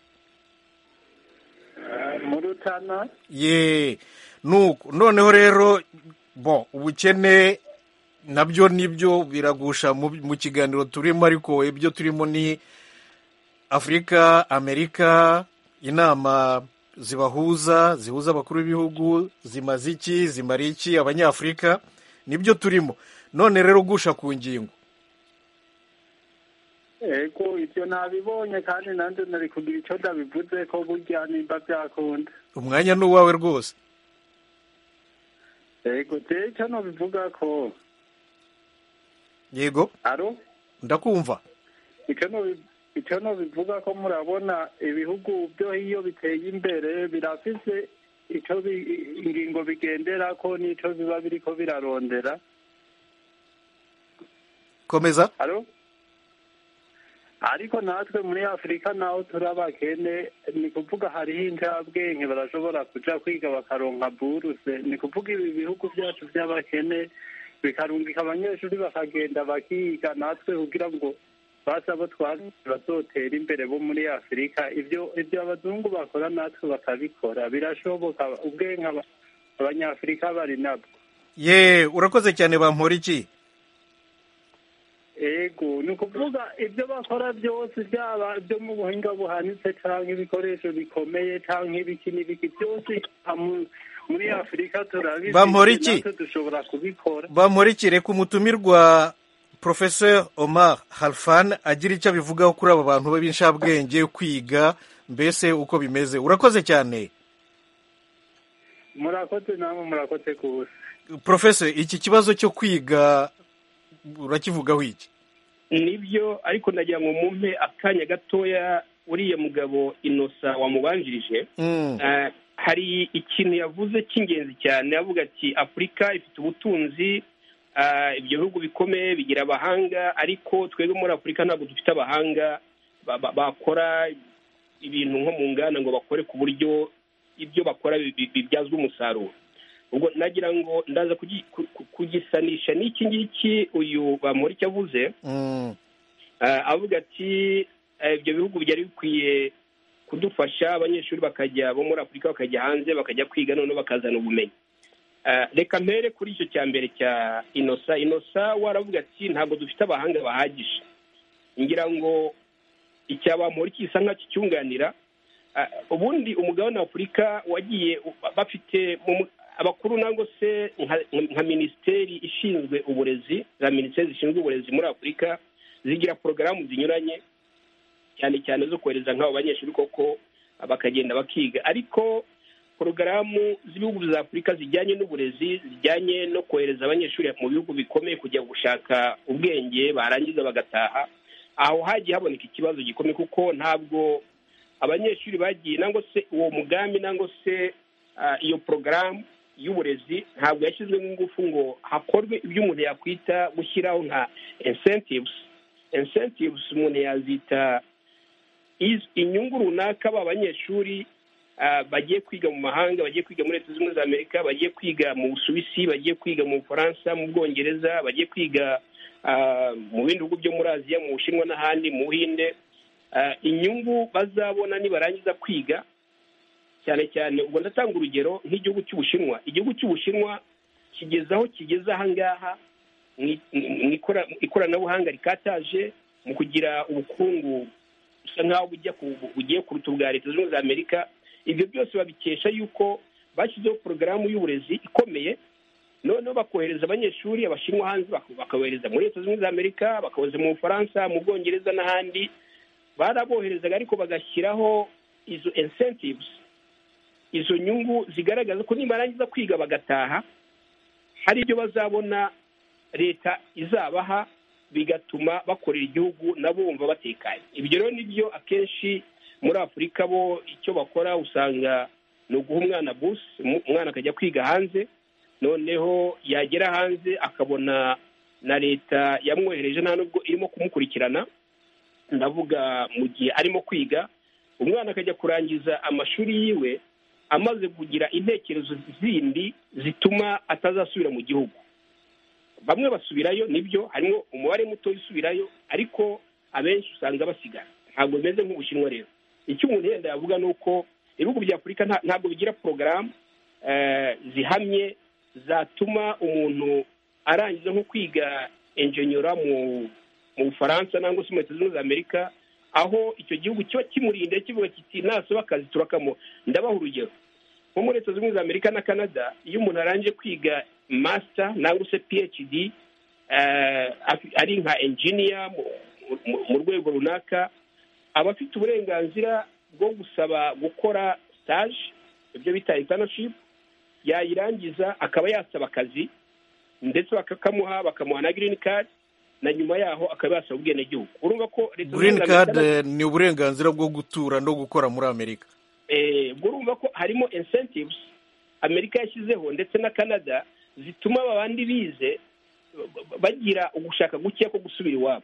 Speaker 10: Ah, mu rutana
Speaker 1: ye nuko noneho rero bo ubukene nabyo nibyo biragusha mu mu kiganiro turimo ariko ibyo turimo ni afurika amerika inama zibahuza zihuza abakuru b'ibihugu zimaze iki zimara iki abanyafurika nibyo turimo none rero gusha ku ngingo
Speaker 10: ego ibyo nabibonye kandi nanjye nari kugira icyo ndabivuze ko burya nimba byakunda
Speaker 1: umwanya ni uwawe rwose
Speaker 10: ego jewe icyo nobivuga ko
Speaker 1: yego
Speaker 10: aro
Speaker 1: ndakumva
Speaker 10: icyo nobi-
Speaker 8: icyo bivuga ko murabona ibihugu byo iyo biteye imbere birafise icyo bi- ingingo bigendera ko n'icyo biba biriko birarondera
Speaker 1: komeza
Speaker 8: Alo? ariko natwe muri afurika naho turi abakene ni kuvuga hariho injabwenge barashobora kuja kwiga bakaronka buruse ni kuvuga ibi bihugu byacu by'abakene bikarungika abanyeshuri bakagenda bakiga natwe kugira ngo basa abo twari bazotera imbere bo muri afurika ibyo ibyo abazungu bakora natwe bakabikora birashoboka ubwenge aba- abanyafurika bari nabwo
Speaker 1: ye urakoze cyane bampora iki
Speaker 8: ego ni ukuvuga ibyo bakora byose byaba byo mu buhinga buhanitse cyangwa ibikoresho bikomeye cyangwa ibiki n'ibiki byose amu- muri afurika turabizi
Speaker 1: Bampora iki?
Speaker 8: natwe dushobora kubikora
Speaker 1: bampora reka umutumirwa porofesor omar harfan agira icyo abivugaho kuri aba bantu b'inshabwenge kwiga mbese uko bimeze urakoze cyane
Speaker 8: murakoze namwe murakoze ku busa
Speaker 1: porofesor iki kibazo cyo kwiga urakivugaho iki
Speaker 7: nibyo ariko nagira ngo mumpe akanya gatoya uriya mugabo inosa wamubanjirije
Speaker 1: Mm,
Speaker 7: Eh, hari ikintu yavuze cy'ingenzi cyane avuga ati afurika ifite ubutunzi eh, ibyo bihugu bikomeye bigira abahanga ariko twebwe muri afurika ntabwo dufite abahanga ba- ba- bakora ibintu nko mu nganda ngo bakore ku buryo ibyo bakora bi- bi- bibyazwa umusaruro ubwo nagira ngo ndaza kugi- ku- ku- kugisanisha n'iki ngiki uyu bamuri icyo avuze
Speaker 1: mm,
Speaker 7: Eh, avuga ati eh, ibyo bihugu byari bikwiye kudufasha abanyeshuri bakajya bo muri afurika bakajya hanze bakajya kwiga noneho bakazana ubumenyi Eh, reka mpere kuri icyo cya mbere cya inosa inosa waravuga ati ntabwo dufite abahanga bahagije ngira ngo icyabamura gisa nk'acyo cyunganira Eh, ubundi umugabane wa afurika wagiye u- bafite mu mu- abakuru nangwa se nka- nka minisiteri ishinzwe uburezi za minisiteri zishinzwe uburezi muri afurika zigira porogaramu zinyuranye cyane cyane zo kohereza nk'abo banyeshuri koko bakagenda bakiga ariko porogaramu z'ibihugu bya afurika zijyanye n'uburezi zijyanye no kohereza abanyeshuri mu bihugu bikomeye kujya gushaka ubwenge barangiza bagataha aho hagiye haboneka ikibazo gikomeye kuko ntabwo abanyeshuri bagiye nangwa se uwo mugambi nangwa se ah, iyo porogaramu y'uburezi ntabwo yashyizwemo ingufu ngo hakorwe ibyo umuntu yakwita gushyiraho nka incentives incentives umuntu yazita iz- inyungu runaka ba banyeshuri ah, bagiye kwiga mu mahanga bagiye kwiga muri leta zunze ubumwe za amerika bagiye kwiga mu busuwisi bagiye kwiga mu bufaransa mu bwongereza bagiye kwiga ah, mu bindi bihugu byo muri aziya mu bushinwa n'ahandi mu buhinde Ah, inyungu bazabona nibarangiza kwiga cyane cyane ubwo ndatanga urugero nk'igihugu cy'ubushinwa igihugu cy'ubushinwa kigeze aho kigeze aha ngaha mu i- mu ikora- mu ikoranabuhanga rikataje mu kugira ubukungu busa nk'aho bujya ku- bugiye kuruta ubwa leta zunze ubumwe za amerika ibyo byose babikesha yuko bashyizeho porogaramu y'uburezi ikomeye noneho bakohereza abanyeshuri abashinwa hanze bak- bakabohereza muri leta zunze ubumwe za amerika bakabohereza mu bufaransa mu bwongereza n'ahandi baraboherezaga ariko bagashyiraho izo incentives izo nyungu zigaragaza ko nibarangiza kwiga bagataha hari ibyo bazabona leta izabaha bigatuma bakorera igihugu nabo bumva batekanye ibyo rero nibyo akenshi muri afurika bo icyo bakora usanga ni uguha umwana busi umu- umwana akajya kwiga hanze noneho yagera hanze akabona na leta yamwohereje nta nubwo irimo kumukurikirana ndavuga mu gihe arimo kwiga umwana akajya kurangiza amashuri yiwe amaze kugira intekerezo zindi zituma atazasubira mu gihugu bamwe basubirayo nibyo harimo umubare muto usubirayo ariko abenshi usanga basigara ntabwo bimeze nk'ubushinwa rero icyo umuntu yenda yavuga ni uko ibihugu bya afurika nta- ntabwo bigira porogaramu eh, zihamye zatuma umuntu arangiza nko kwiga enjenyora mu mu bufaransa nangwa se mu leta zunze ubumwe za amerika aho icyo gihugu kiba kimurinda kivuga kiti nasaba akazi turakamuha ndabaha urugero nko muri leta zunze ubumwe za amerika na canada iyo umuntu arangije kwiga masita nangwa se phd eh, af- ari nka enjiniya mu- mu- mu rwego runaka aba afite uburenganzira bwo gusaba gukora stage ibyo bita internship yayirangiza akaba yasaba akazi ndetse bakakamuha bakamuha na girini kadi na nyuma yaho akaba yasaba ubwenegihugu urumva ko leta zunze
Speaker 1: green
Speaker 7: ubumwe za
Speaker 1: card
Speaker 7: Amerika-
Speaker 1: eh, ni uburenganzira bwo gutura no gukora muri amerika
Speaker 7: eh, ubwo urumva ko harimo incentives amerika yashyizeho ndetse na canada zituma aba bandi bize ba- bagira ugushaka guke ko gusubira iwabo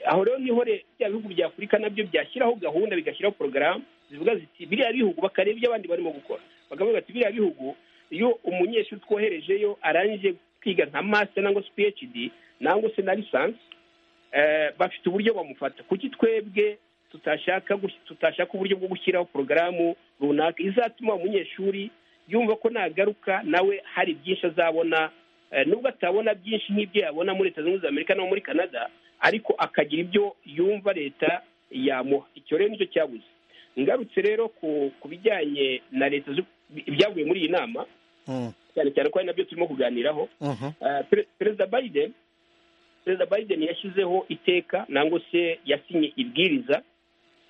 Speaker 7: aho rero niho re- bya bihugu bya afurika nabyo byashyiraho gahunda bigashyiraho porogaramu zivuga ziti biriya bihugu bakareba ibyo abandi barimo gukora bakavuga ati biriya bihugu iyo umunyeshuri twoherejeyo arangije kwiga nka master nangwa se phd nangwa se na lisansi eh, bafite uburyo bamufata kuki twebwe tutashaka gus- tutashaka uburyo bwo gushyiraho porogaramu runaka izatuma umunyeshuri yumva ko nagaruka nawe hari byinshi azabona eh, nubwo atabona byinshi nk'ibyo yabona muri leta zunze ubumwe za amerika no muri canada ariko akagira ibyo yumva leta yamuha icyo rero nicyo cyabuze ngarutse rero ku ku bijyanye na leta z'u- ibyavuye muri iyi nama
Speaker 1: Mm,
Speaker 7: cyane cyane ko ari nabyo turimo kuganiraho
Speaker 1: mhm.
Speaker 7: Eh, Pre- perezida biden perezida biden yashyizeho iteka nangwa se yasinye ibwiriza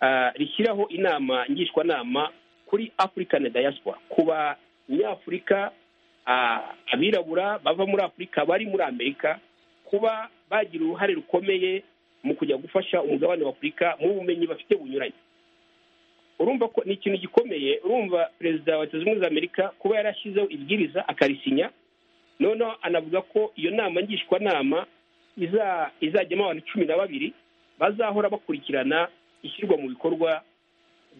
Speaker 7: ah, rishyiraho inama ngishwanama kuri african diaspora ku banyafurika ah, abirabura bava muri afurika bari muri amerika kuba bagira uruhare rukomeye mu kujya gufasha umugabane wa afurika mu bumenyi bafite bunyuranye urumva ko ni ikintu gikomeye urumva perezida wa leta zunze ubumwe za amerika kuba yarashyizeho ibwiriza akarisinya noneho anavuga ko iyo nama ngishwanama iza- izajyamo abantu cumi na babiri bazahora bakurikirana ishyirwa mu bikorwa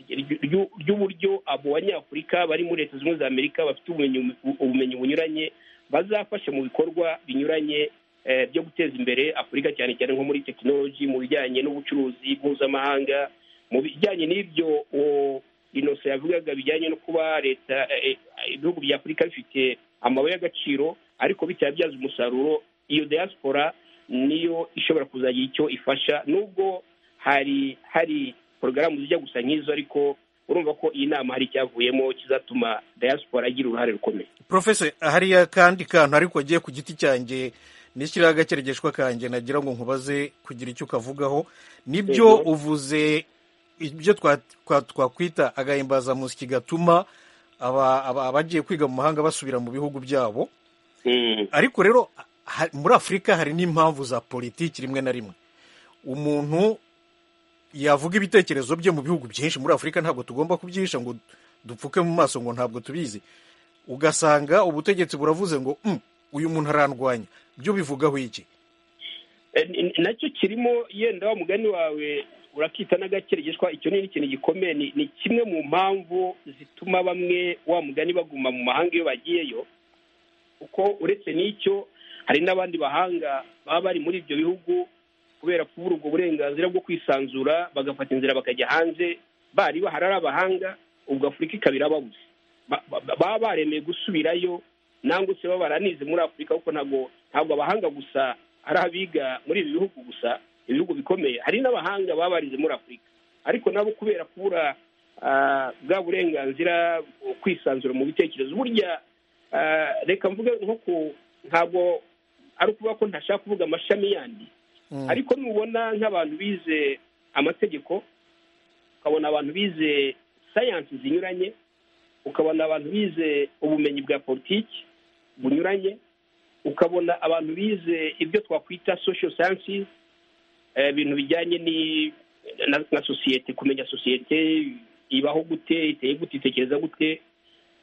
Speaker 7: ry- ry- ry'uburyo abo banyafurika bari muri leta zunze ubumwe za amerika bafite ubumenyi ubumenyi bunyuranye bazafasha mu bikorwa binyuranye eh, byo guteza imbere afurika cyane cyane nko muri tekinoloji mu bijyanye n'ubucuruzi mpuzamahanga mu bijyanye n'ibyo uwo inoso yavugaga bijyanye no kuba leta eh, eh, ibihugu bya afurika bifite amabuye y'agaciro ariko bitabyaza umusaruro iyo diaspora niyo ishobora kuzagira icyo ifasha nubwo hari hari porogaramu zijya gusa nk'izo ariko urumva ko iyi nama hari icyavuyemo kizatuma diaspora igira uruhare rukomeye
Speaker 1: profese hariya kandi kantu ariko agiye ku giti cyanjye nishyiraho agakeregeshwa kanjye nagira ngo nkubaze kugira icyo ukavugaho nibyo
Speaker 7: Yego.
Speaker 1: uvuze ibyo twa- twa- twakwita agahimbazamusyi gatuma aba- aba- abagiye kwiga mu mahanga basubira mu bihugu byabo ariko rero ha- muri afurika hari n'impamvu za politiki rimwe na rimwe umuntu yavuga ibitekerezo bye mu bihugu byinshi muri afurika ntabwo tugomba kubyihisha ngo dupfuke mu maso ngo ntabwo tubizi ugasanga ubutegetsi buravuze ngo "Mm, uyu muntu arandwanya byo bivugaho iki
Speaker 7: Eh, n- nacyo kirimo yenda wa mugani wawe urakita n'agakeregeshwa icyo ni ikintu gikomeye ni, ni kimwe mu mpamvu zituma bamwe wa mugani baguma mu mahanga iyo bagiyeyo kuko uretse n'icyo hari n'abandi bahanga baba bari muri ibyo bihugu kubera kubura ubwo burenganzira bwo kwisanzura bagafata inzira bakajya hanze bari bahari ari abahanga ubwo afurika ikaba irababuze Ba- ba- baba baremeye gusubirayo nangwa se baba baranize muri afurika kuko ntabwo ntabwo abahanga gusa ari abiga muri ibi bihugu gusa ibihugu bikomeye hari n'abahanga baba barize muri afurika ariko nabo kubera kubura ah, bwa burenganzira bwo kwisanzura mu bitekerezo burya ah, reka mvuge nko ku ntabwo ari ukuvuga ko ntashaka kuvuga amashami yandi
Speaker 1: Mm.
Speaker 7: ariko nubona nk'abantu bize amategeko ukabona abantu bize sayansi zinyuranye ukabona abantu bize ubumenyi bwa politiki bunyuranye ukabona abantu bize ibyo twakwita social sciences eh, ibintu bijyanye ni- na, na sosiyete kumenya sosiyete ibaho gute iteye gute itekereza gute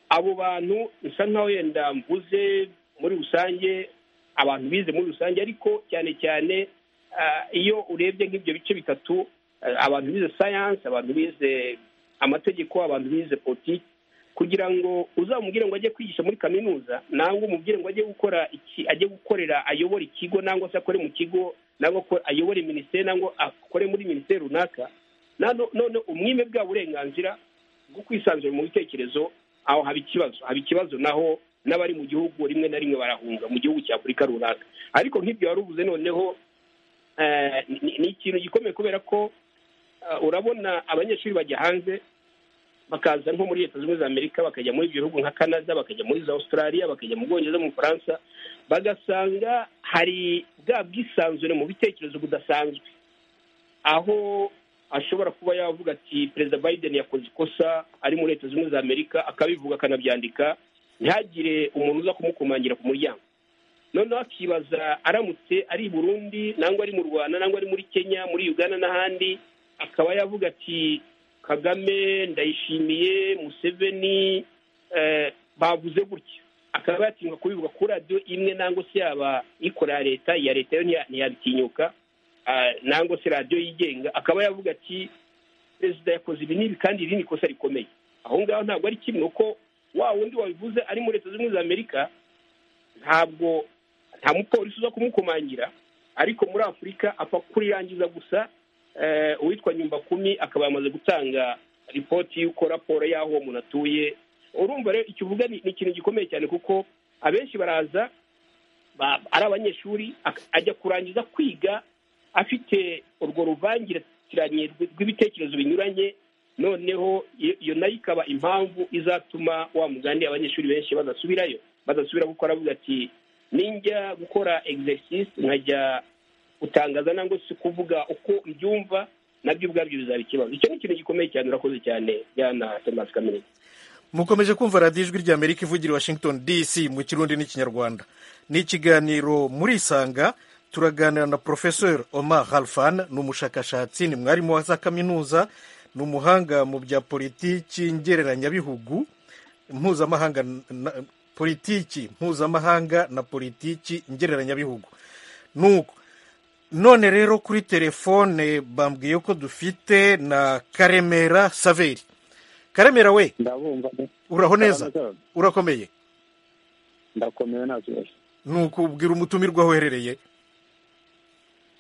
Speaker 7: abo bantu bisa nkaho yenda mvuze muri rusange abantu bize muri rusange ariko cyane cyane ah, iyo urebye nk'ibyo bice bitatu ah, abantu bize sayansi abantu bize amategeko abantu bize politiki kugira ngo uzamubwire ngo ajye kwigisha muri kaminuza nangwa umubwire ngo ajye gukora iki ajye gukorera ayobore ikigo nangwa se akore mu kigo nangwa ko ayobore minisiteri nangwa akore muri minisiteri runaka Nano- none umwime bwa burenganzira bwo kwisanzura mu bitekerezo aho haba ikibazo haba ikibazo naho n'abari mu gihugu rimwe na rimwe barahunga mu gihugu cya afurika runaka ariko nk'ibyo wari uvuze noneho eh, ni- ni ikintu gikomeye kubera ko eh, urabona abanyeshuri bajya hanze bakaza nko muri leta zunze ubumwe za amerika bakajya muri ibyo bihugu nka canada bakajya muri za australia bakajya mu bwongereza mu bufaransa bagasanga hari bwa bwisanzure mu bitekerezo budasanzwe aho ashobora kuba yavuga ati perezida biden yakoze ikosa ari muri leta zunze ubumwe za amerika akabivuga akanabyandika ntihagire umuntu uza kumukumangira ku muryango noneho akibaza aramutse ari i burundi nangwa ari mu rwanda nangwa ari muri kenya muri uganda n'ahandi akaba yavuga ati kagame ndayishimiye museveni eh, bavuze gutya akaba yatinyuka kubivuga kuri radiyo imwe nangwa se yaba ikorera leta iya leta yo ntiya- ntiyabitinyuka ah, nangwa se radiyo yigenga akaba yavuga ati perezida yakoze ibi n'ibi kandi iri ni ikosa rikomeye aho ngaho ntabwo ari kimwe kuko wa wundi wabivuze ari muri leta zunze ubumwe za amerika ntabwo nta mupolisi uza kumukomangira ariko muri afurika apfa kurirangiza gusa eh, uwitwa nyumba kumi akaba yamaze gutanga ripoti y'uko raporo y'aho uwo muntu atuye urumva rero icyo uvuga ni ni ikintu gikomeye cyane kuko abenshi baraza ba- ari abanyeshuri ak- ajya kurangiza kwiga afite urwo ruvangitiranye rw- rw'ibitekerezo binyuranye noneho iyo- iyo nayo ikaba impamvu izatuma wa mugani abanyeshuri benshi badasubirayo badasubira kuko aravuga ati ninjya gukora exercise nkajya gutangaza nangwa se kuvuga uko mbyumva nabyo ubwabyo bizaba ikibazo icyo ni ikintu gikomeye cyane urakoze cyane jyana tomasi kaminuza
Speaker 1: mukomeje kumva radiyo ijwi rya amerika ivugira i washington dc mu kirundi n'ikinyarwanda ni ikiganiro muri isanga turaganira na porofesor omar halfan ni umushakashatsi ni mwarimu wa za kaminuza ni umuhanga mu bya politiki ngereranyabihugu mpuzamahanga na- politiki mpuzamahanga na politiki ngereranyabihugu nuko none rero kuri telefone bambwiye ko dufite na karemera saveri karemera we
Speaker 4: ndabumva
Speaker 1: uraho neza urakomeye
Speaker 4: ndakomeye nta kibazo
Speaker 1: nuko ubwira umutumirwa aho uherereye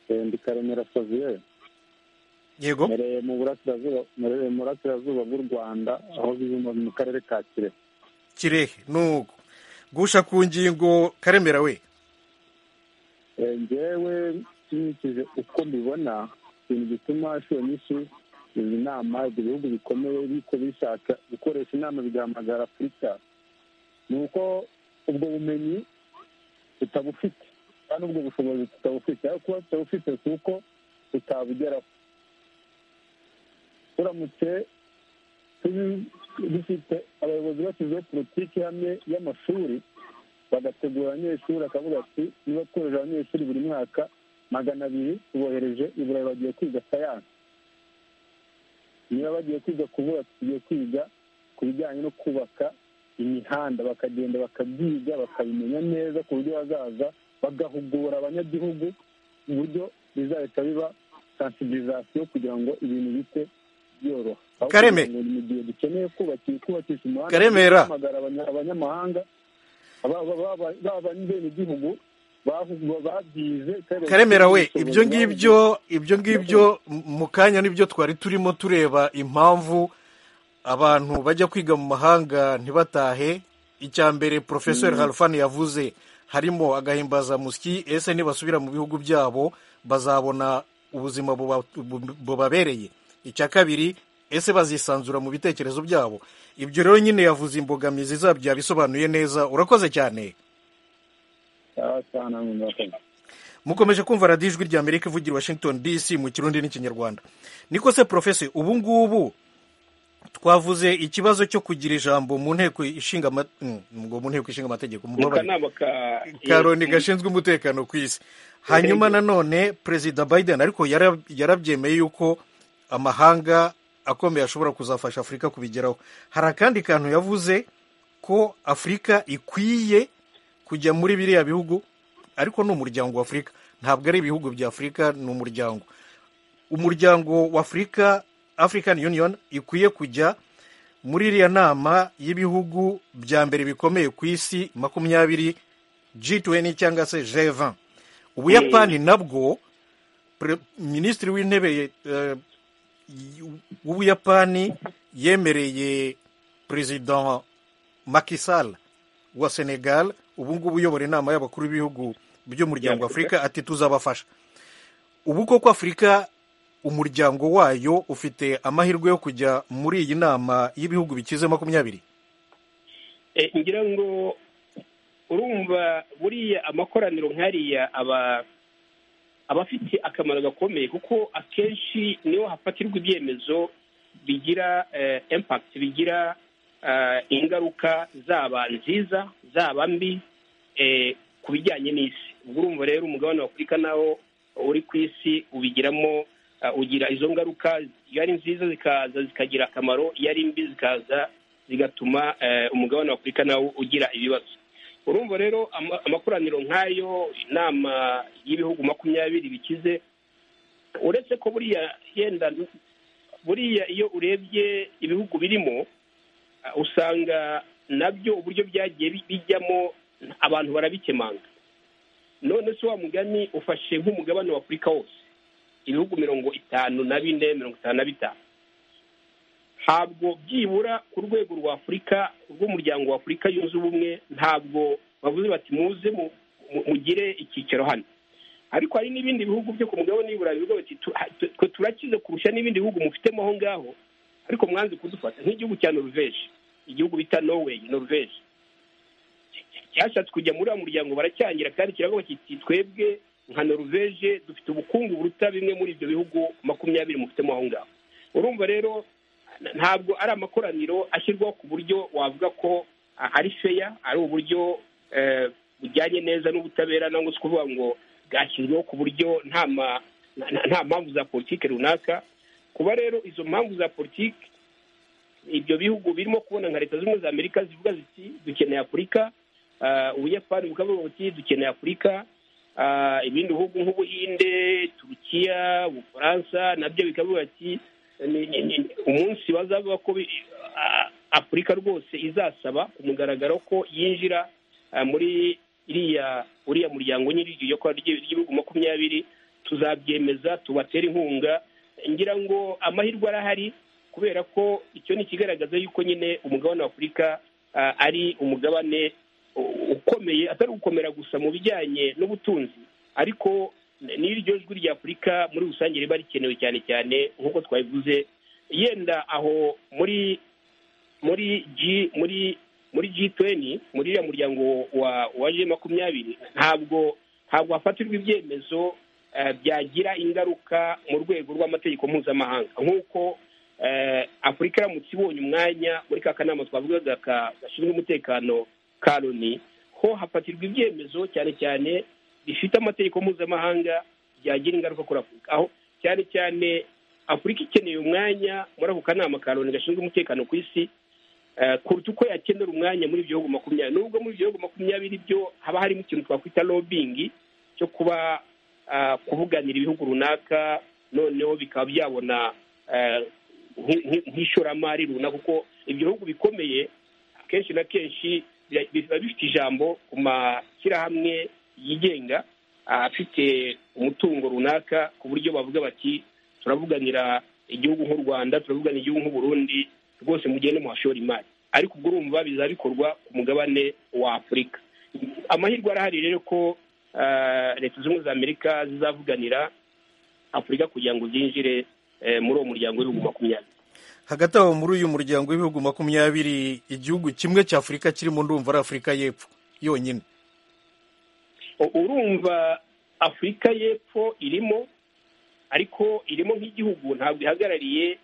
Speaker 4: Eh, ndi karemera saviyeri
Speaker 1: yego
Speaker 4: mpereye mu burasirazuba mpereye mu burasirazuba bw'u rwanda aho biba mu karere ka kirehe
Speaker 1: kirehe nuko gusha ku ngingo karemera we
Speaker 4: Eh, njyewe nkurikije uko mbibona ikintu gituma inshuro nyinshi izi nama ibyo bihugu bikomeye biko bishaka gukoresha inama bigahamagara afurika ni uko ubwo bumenyi tutabufite kandi ubwo bushobozi tutabufite ariko kuba tutabufite si uko tutabugeraho turamutse tubi- dufite abayobozi bashyizeho politiki hamwe y'amashuri bagategura abanyeshuri akavuga ati niba twohereje abanyeshuri buri mwaka magana abiri tubohereje i burayi bagiye kwiga sayansi niba bagiye kwiga kubura tugiye kwiga ku bijyanye no kubaka imihanda bakagenda bakabyiga bakabimenya neza ku buryo bazaza bagahugura abanyagihugu uburyo bizahita biba sansibilizasiyo kugira ngo ibintu bite byoroha Aho
Speaker 1: Kareme.
Speaker 4: kugira ngo Mu gihe dukeneye kubaki- kubakisha umuhanda
Speaker 1: Karemera.
Speaker 4: duhamagara abanya- abanyamahanga abanyagihugu babyize kandi
Speaker 1: karemera we
Speaker 4: bafite
Speaker 1: ibyo
Speaker 4: ubushobozi,
Speaker 1: ngibyo ibyo ngibyo mu kanya nibyo twari turimo tureba impamvu abantu bajya kwiga mu mahanga ntibatahe icya mbere porofesor harufani yavuze harimo agahimbazamusyi ese nibasubira mu bihugu byabo bazabona ubuzima buba- bu- bubabereye icya kabiri ese bazisanzura mu bitekerezo byabo ibyo rero nyine yavuze imbogamizi zabyo yabisobanuye neza urakoze cyane
Speaker 4: cyangwa se ahantu hakaza.
Speaker 1: mukomeje kumva radiyo ijwi rya amerika ivugira i washington dc mu kirundi n'ikinyarwanda niko se porofesi ubu ngubu twavuze ikibazo cyo kugira ijambo mu nteko ishinga ama- mm, ngo mu nteko ishinga amategeko
Speaker 7: mu
Speaker 1: mumbabarire.
Speaker 7: kanama ka
Speaker 1: ka loni gashinzwe umutekano ku isi hanyuma nanone perezida biden ariko yara- yarabyemeye yuko amahanga akomeye ashobora kuzafasha afurika kubigeraho hari akandi kantu yavuze ko afurika ikwiye kujya muri biriya bihugu ariko ni umuryango wa afurika ntabwo ari ibihugu bya afurika ni umuryango umuryango wa afurika african union ikwiye kujya muri iriya nama y'ibihugu bya mbere bikomeye ku isi makumyabiri G20 cyangwa se G20 ubuyapani nabwo Pre- minisitiri w'intebe eh, y- w'ubuyapani yemereye perezida Macky Sall wa senegal ubu ngubu uyobora inama y'abakuru b'ibihugu by'umuryango wa afurika ati tuzabafasha ubu koko afurika umuryango wayo ufite amahirwe yo kujya muri iyi nama y'ibihugu bikize makumyabiri
Speaker 7: Eh, ngira ngo urumva buriya amakoraniro nk'ariya aba aba afite akamaro gakomeye kuko akenshi niho hafatirwa ibyemezo bigira eh, impact bigira eh, ingaruka zaba nziza zaba mbi eh, ku bijyanye n'isi ubwo urumva rero umugabane wa afurika nawo uri ku isi ubigiramo ah, ugira izo ngaruka iyo ari nziza zikaza zikagira akamaro iyo ari mbi zikaza zigatuma eh, umugabane wa afurika nawo ugira ibibazo urumva rero ama- amakoraniro nk'ayo inama y'ibihugu makumyabiri bikize uretse ko buriya yenda buriya iyo urebye ibihugu birimo Uh, usanga nabyo uburyo byagiye bi- bijyamo abantu barabikemanga none se wa mugani ufashe nk'umugabane wa afurika wose ibihugu mirongo itanu na bine mirongo itanu na bitanu ntabwo byibura ku rwego rwa afurika rw'umuryango wa afurika yunze ubumwe ntabwo bavuze bati muze mu- mu- mugire icyicaro hano ariko hari n'ibindi bihugu byo ku mugabane w'iburayi bivuga bati "Tu- ha- tu- twe turakize kurusha n'ibindi bihugu mufitemo aho ngaho ariko mwanze kudufata nk'igihugu cya noruveje igihugu bita norway noruveje cyashatse kujya muri uwo muryango baracyangira kandi kiravuga kiti twebwe nka noruveje dufite ubukungu buruta bimwe muri ibyo bihugu makumyabiri mufitemo aho ngaho urumva rero n- ntabwo ari amakoraniro ashyirwaho ku buryo wavuga ko a- ari feya ari uburyo eh, bujyanye neza n'ubutabera nangwa se kuvuga ngo bwashyizweho ku buryo nta ma- nta- nta- nta mpamvu za politiki runaka kuba rero izo mpamvu za politiki ibyo bihugu birimo kubona nka leta z'ubumwe za amerika zivuga ziti dukeneye afurika ah, ubuyapani bukavuga buti dukeneye afurika ah, ibindi bihugu nk'ubuhinde turukiya ubufaransa nabyo bikavuga ati "Ni- ni- ni- umunsi bazavuga ko bi- ah, afurika rwose izasaba ku mugaragaro ko yinjira ah, muri iriya uriya muryango nyine iryo kwa ry'i- ry'ibihugu makumyabiri tuzabyemeza tubatere inkunga ngira ngo amahirwe arahari kubera ko icyo ni ikigaragaza yuko nyine umugabane wa afurika ah, ari umugabane u- ukomeye atari ugukomera gusa mu bijyanye n'ubutunzi ariko n- n'iryo jwi rya afurika muri rusange riba rikenewe cyane cyane nk'uko twabivuze yenda aho muri muri G muri muri G20 muri iriya muryango wa wa G makumyabiri ntabwo ntabwo hafatirwa ibyemezo eh, byagira ingaruka mu rwego rw'amategeko mpuzamahanga nk'uko eh, afurika iramutse ibonye umwanya muri ka kanama twavugaga ka- gashinzwe umutekano ka loni ho hafatirwa ibyemezo cyane cyane bifite amategeko mpuzamahanga byagira ingaruka kuri afurika aho cyane cyane afurika ikeneye umwanya muri ako kanama ka loni gashinzwe umutekano ku isi eh, kuruta uko yakenera umwanya muri ibyo bihugu makumyabiri nubwo muri ibyo bihugu makumyabiri byo haba harimo ikintu twakwita lobbying cyo kuba ah, kuvuganira ibihugu runaka noneho bikaba byabona eh, nk- nk- nk'ishoramari runaka kuko ibyo bihugu bikomeye kenshi na kenshi bira- biba bifite ijambo ku mashyirahamwe yigenga ah, afite umutungo runaka ku buryo bavuga bati turavuganira igihugu nk'u rwanda turavuganira igihugu nk'uburundi rwose mugende muhashora imari ariko ubwo urumva bizaba bikorwa ku mugabane wa afurika amahirwe arahari rero ko ah, leta zunze ubumwe za amerika zizavuganira afurika kugira ngo zinjire eh, muri uwo muryango w'ibihugu makumyabiri
Speaker 1: hagati aho muri uyu muryango w'ibihugu makumyabiri igihugu kimwe cya afurika kirimo ndumva ari afurika y'epfo yonyine
Speaker 7: U- urumva afurika y'epfo irimo ariko irimo nk'igihugu ntabwo ihagarariye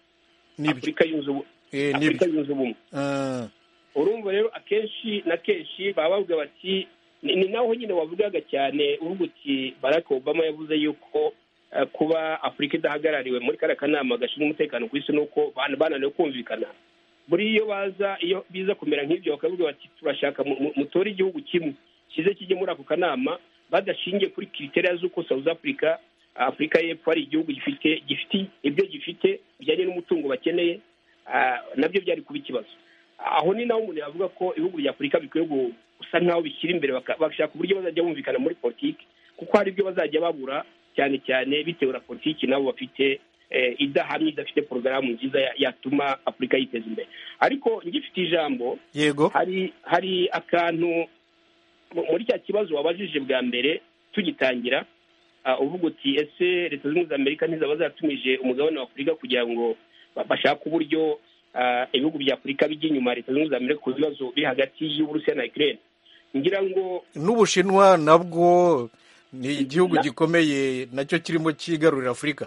Speaker 1: nibyo
Speaker 7: afurika yunze ubu-
Speaker 1: Eh,
Speaker 7: afurika
Speaker 1: nibyo
Speaker 7: yunze ubumwe
Speaker 1: Ah,
Speaker 7: urumva rero akenshi na kenshi baba bavuga bati ni ni naho nyine wavugaga cyane uvuga uti barack obama yavuze yuko eh, kuba afurika idahagarariwe muri kariya kanama gashinzwe umutekano ku isi ni uko bana- bananiwe kumvikana buri iyo baza iyo biza kumera nk'ibyo bakavuga bati turashaka mu- mu- mutore igihugu kimwe kize kijye muri ako kanama badashingiye kuri kriteriya z'uko south africa afurika y'epfo ari igihugu gifite gifite ibyo gifite bijyanye n'umutungo bakeneye ah, nabyo byari kuba ikibazo aho ni naho umuntu yavuga ko ibihugu bya afurika bikwiye gu- gusa nk'aho bishyira imbere baka- bashaka uburyo bazajya bumvikana muri politiki kuko hari ibyo bazajya babura cyane cyane bitewe na politiki nabo bafite eh, idahamye idafite porogaramu nziza ya- yatuma afurika yiteza imbere ariko ngifite ijambo
Speaker 1: yego
Speaker 7: hari hari akantu mu- muri cya kibazo wabajije bwa mbere tugitangira ah, uvuga uti ese leta zunze ubumwe za amerika ntizaba zatumije umugabane wa afurika kugira ngo ba- bashake uburyo ah, ibihugu bya afurika bijya inyuma ya leta zunze ubumwe za amerika ku bibazo biri hagati y'uburusiya na ukraine ngira ngo
Speaker 1: n'ubushinwa nabwo ni igihugu
Speaker 7: Na-
Speaker 1: gikomeye nacyo kirimo cyigarurira afurika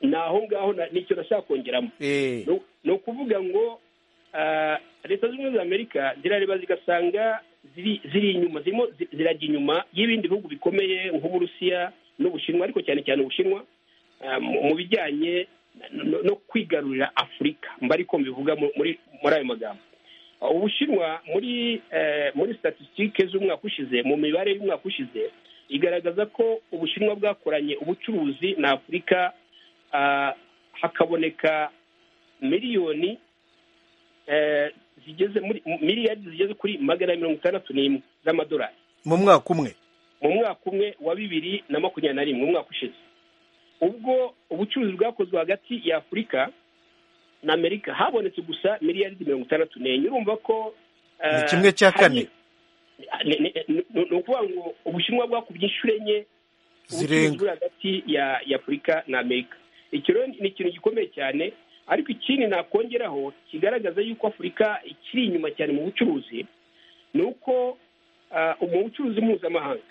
Speaker 7: ni aho ngaho na- nicyo nashaka kongeramo
Speaker 1: Eh,
Speaker 7: ni ukuvuga ngo ah, leta zunze ubumwe za amerika zirareba zigasanga ziri ziri inyuma zirimo zi- zirajya inyuma y'ibindi bihugu bikomeye nk'uburusiya n'ubushinwa ariko cyane cyane ubushinwa ah, mu- mu bijyanye no- no kwigarurira afurika mba ariko mbivuga mu- muri muri ayo magambo Ah, ubushinwa muri eh, muri statisitike z'umwaka ushize mu mibare y'umwaka ushize igaragaza ko ubushinwa bwakoranye ubucuruzi na afurika ah, hakaboneka miliyoni eh, zigeze muri miliyari zigeze kuri magana abiri mirongo itandatu n'imwe z'amadolari
Speaker 1: mu mwaka umwe
Speaker 7: mu mwaka umwe wa bibiri na makumyabiri na rimwe mu mwaka ushize ubwo ubucuruzi bwakozwe hagati ya afurika na amerika habonetse gusa miliyari mirongo itandatu n'enye urumva ko eh,
Speaker 1: Ni kimwe cya
Speaker 7: hari-
Speaker 1: kane.
Speaker 7: ni ni- ni- ni ukuvuga ngo ubushinwa bwakubye inshuro enye ubucuruzi
Speaker 1: zirenga
Speaker 7: buri hagati ya ya afurika na amerika icyo rero ni ikintu gikomeye cyane ariko ikindi nakongeraho kigaragaza yuko afurika ikiri inyuma cyane mu bucuruzi ni uko ah, mu bucuruzi mpuzamahanga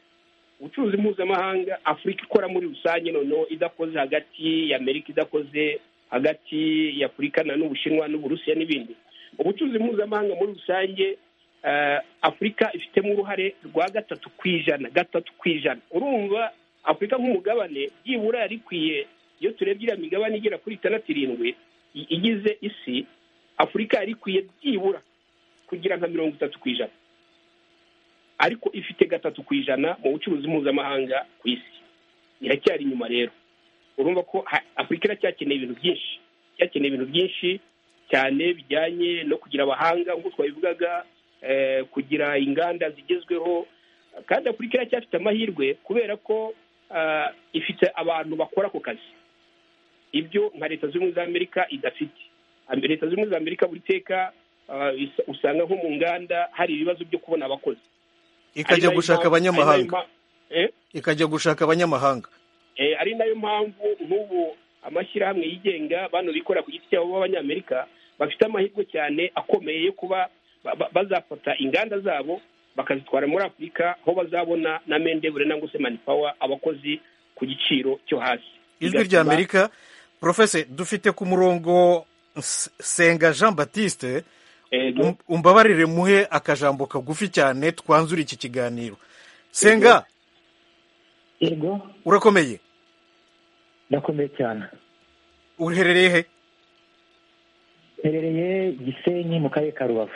Speaker 7: ubucuruzi mpuzamahanga afurika ikora muri rusange noneho idakoze hagati ya amerika idakoze hagati ya afurika na n'ubushinwa n'uburusiya n'ibindi ubucuruzi mpuzamahanga muri rusange eh, afurika ifitemo uruhare rwa gatatu ku ijana gatatu ku ijana urumva afurika nk'umugabane byibura yari ikwiye iyo turebye iriya migabane igera kuri itandatu irindwi i- igize isi afurika yari ikwiye byibura kugira nka mirongo itatu ku ijana ariko ifite gatatu ku ijana mu bucuruzi mpuzamahanga ku isi iracyari inyuma rero urumva ko ha- afurika iracyakeneye ibintu byinshi iracyacyeneye ibintu byinshi cyane bijyanye no kugira abahanga nk'uko twabivugaga eh, kugira inganda zigezweho kandi afurika iracyafite amahirwe kubera ko ah, ifite abantu bakora ako kazi ibyo nka leta zunze ubumwe za amerika idafite Am- leta zunze ubumwe za amerika buri teka ah, is- usanga nko mu nganda hari ibibazo byo kubona abakozi
Speaker 1: ikajya
Speaker 7: ari nayo
Speaker 1: gushaka
Speaker 7: mpamvu- ari
Speaker 1: abanyamahanga
Speaker 7: nayo mpa- eh?
Speaker 1: ikajya gushaka abanyamahanga
Speaker 7: Eh, ari nayo mpamvu nk'ubu amashyirahamwe yigenga bano bikorera ku giti cyabo b'abanyamerika bafite amahirwe cyane akomeye yo kuba ba- ba- bazafata inganda zabo bakazitwara muri afurika aho bazabona na mendebure nangwa se manipawa abakozi ku giciro cyo hasi
Speaker 1: ijwi rya
Speaker 7: Bigatuma-
Speaker 1: amerika profese dufite ku murongo S- senga jean batiste
Speaker 7: eh,
Speaker 1: Um- umbabarire muhe akajambo kagufi cyane twanzura iki kiganiro senga
Speaker 11: yego
Speaker 1: urakomeye
Speaker 11: ndakomeye cyane
Speaker 1: uherereye he
Speaker 11: mperereye gisenyi mu karere ka rubavu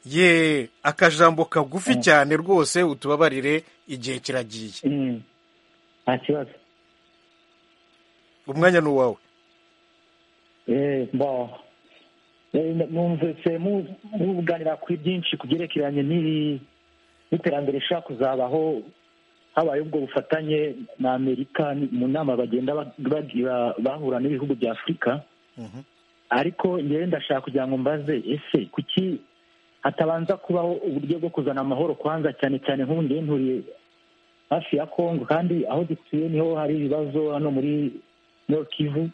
Speaker 1: ye akajambo kagufi cyane rwose utubabarire igihe kiragiye
Speaker 11: Mm. nta kibazo
Speaker 1: umwanya ni uwawe
Speaker 11: Eh, bon. Eh, numvise mu- muganira kuri byinshi ku byerekeranye n'ibi- n'iterambere rishobora kuzabaho habaye ubwo bufatanye na amerika ni- mu nama bagenda ba- bagira bahura n'ibihugu bya afurika
Speaker 1: Mhm.
Speaker 11: ariko ngewe ndashaka kugira ngo mbaze ese kuki hatabanza kubaho uburyo bwo kuzana amahoro kwanza cyane cyane nk'ubu ngewe nturiye hafi ya kongo kandi aho dutuye niho hari ibibazo hano muri nord kivu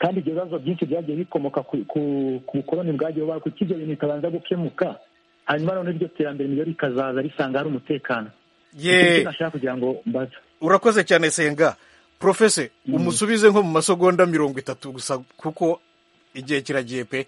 Speaker 11: kandi ibyo bibazo byinshi byagiye bikomoka ku ku- ku bukoloni bwagiye bubaho kuki ibyo bintu bitabanza gukemuka hanyuma noneho iryo terambere niryo rikazaza risanga hari umutekano Nicyo
Speaker 1: ye
Speaker 11: kintu nashaka kugira ngo mbaza
Speaker 1: urakoze cyane senga profese umusubize nko mu masegonda mirongo itatu gusa kuko igihe kiragiye pe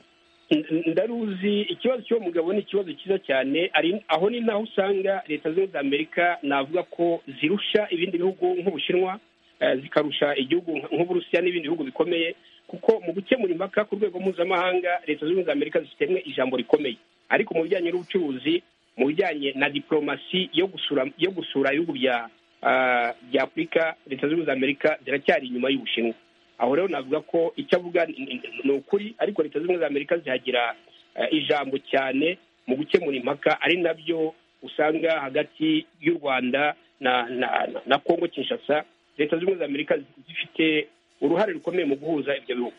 Speaker 7: N- ndaruzi ikibazo cy'uwo mugabo ni ikibazo cyiza cyane ari aho ni naho usanga leta zunze ubumwe za amerika navuga ko zirusha ibindi bihugu nk'ubushinwa eh, zikarusha igihugu nk- nk'uburusiya n'ibindi bihugu bikomeye kuko mu gukemura impaka ku rwego mpuzamahanga leta zunze ubumwe za amerika zifitemo ijambo rikomeye ariko mu bijyanye n'ubucuruzi mu bijyanye na diplomasi yo gusura yo gusura ibihugu bya ah, bya afurika leta zunze ubumwe za amerika ziracyari inyuma y'ubushinwa aho rero navuga ko icyo avuga ni- ni ni ukuri ariko leta zunze ubumwe za amerika zihagira eh, ijambo cyane mu gukemura impaka ari nabyo usanga hagati y'u rwanda na na na- na kongo kinshasa leta zunze ubumwe za amerika zifite uruhare rukomeye mu guhuza ibyo bihugu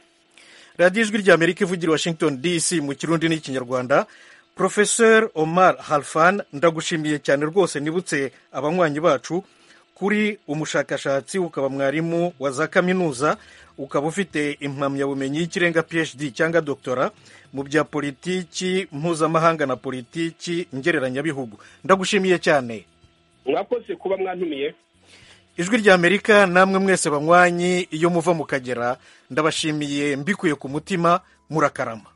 Speaker 1: radiyo ijwi rya amerika ivugira i washington dc mu kirundi n'ikinyarwanda profesor omar halfan ndagushimiye cyane rwose nibutse abanywanyi bacu kuri umushakashatsi ukaba mwarimu wa za kaminuza ukaba ufite impamyabumenyi y'ikirenga phd cyangwa doktora mu bya politiki mpuzamahanga na politiki ngereranyabihugu ndagushimiye cyane
Speaker 7: mwakoze kuba mwantumiye
Speaker 1: ijwi rya amerika namwe mwese banywanyi iyo muva mu kagera ndabashimiye mbikuye ku mutima murakarama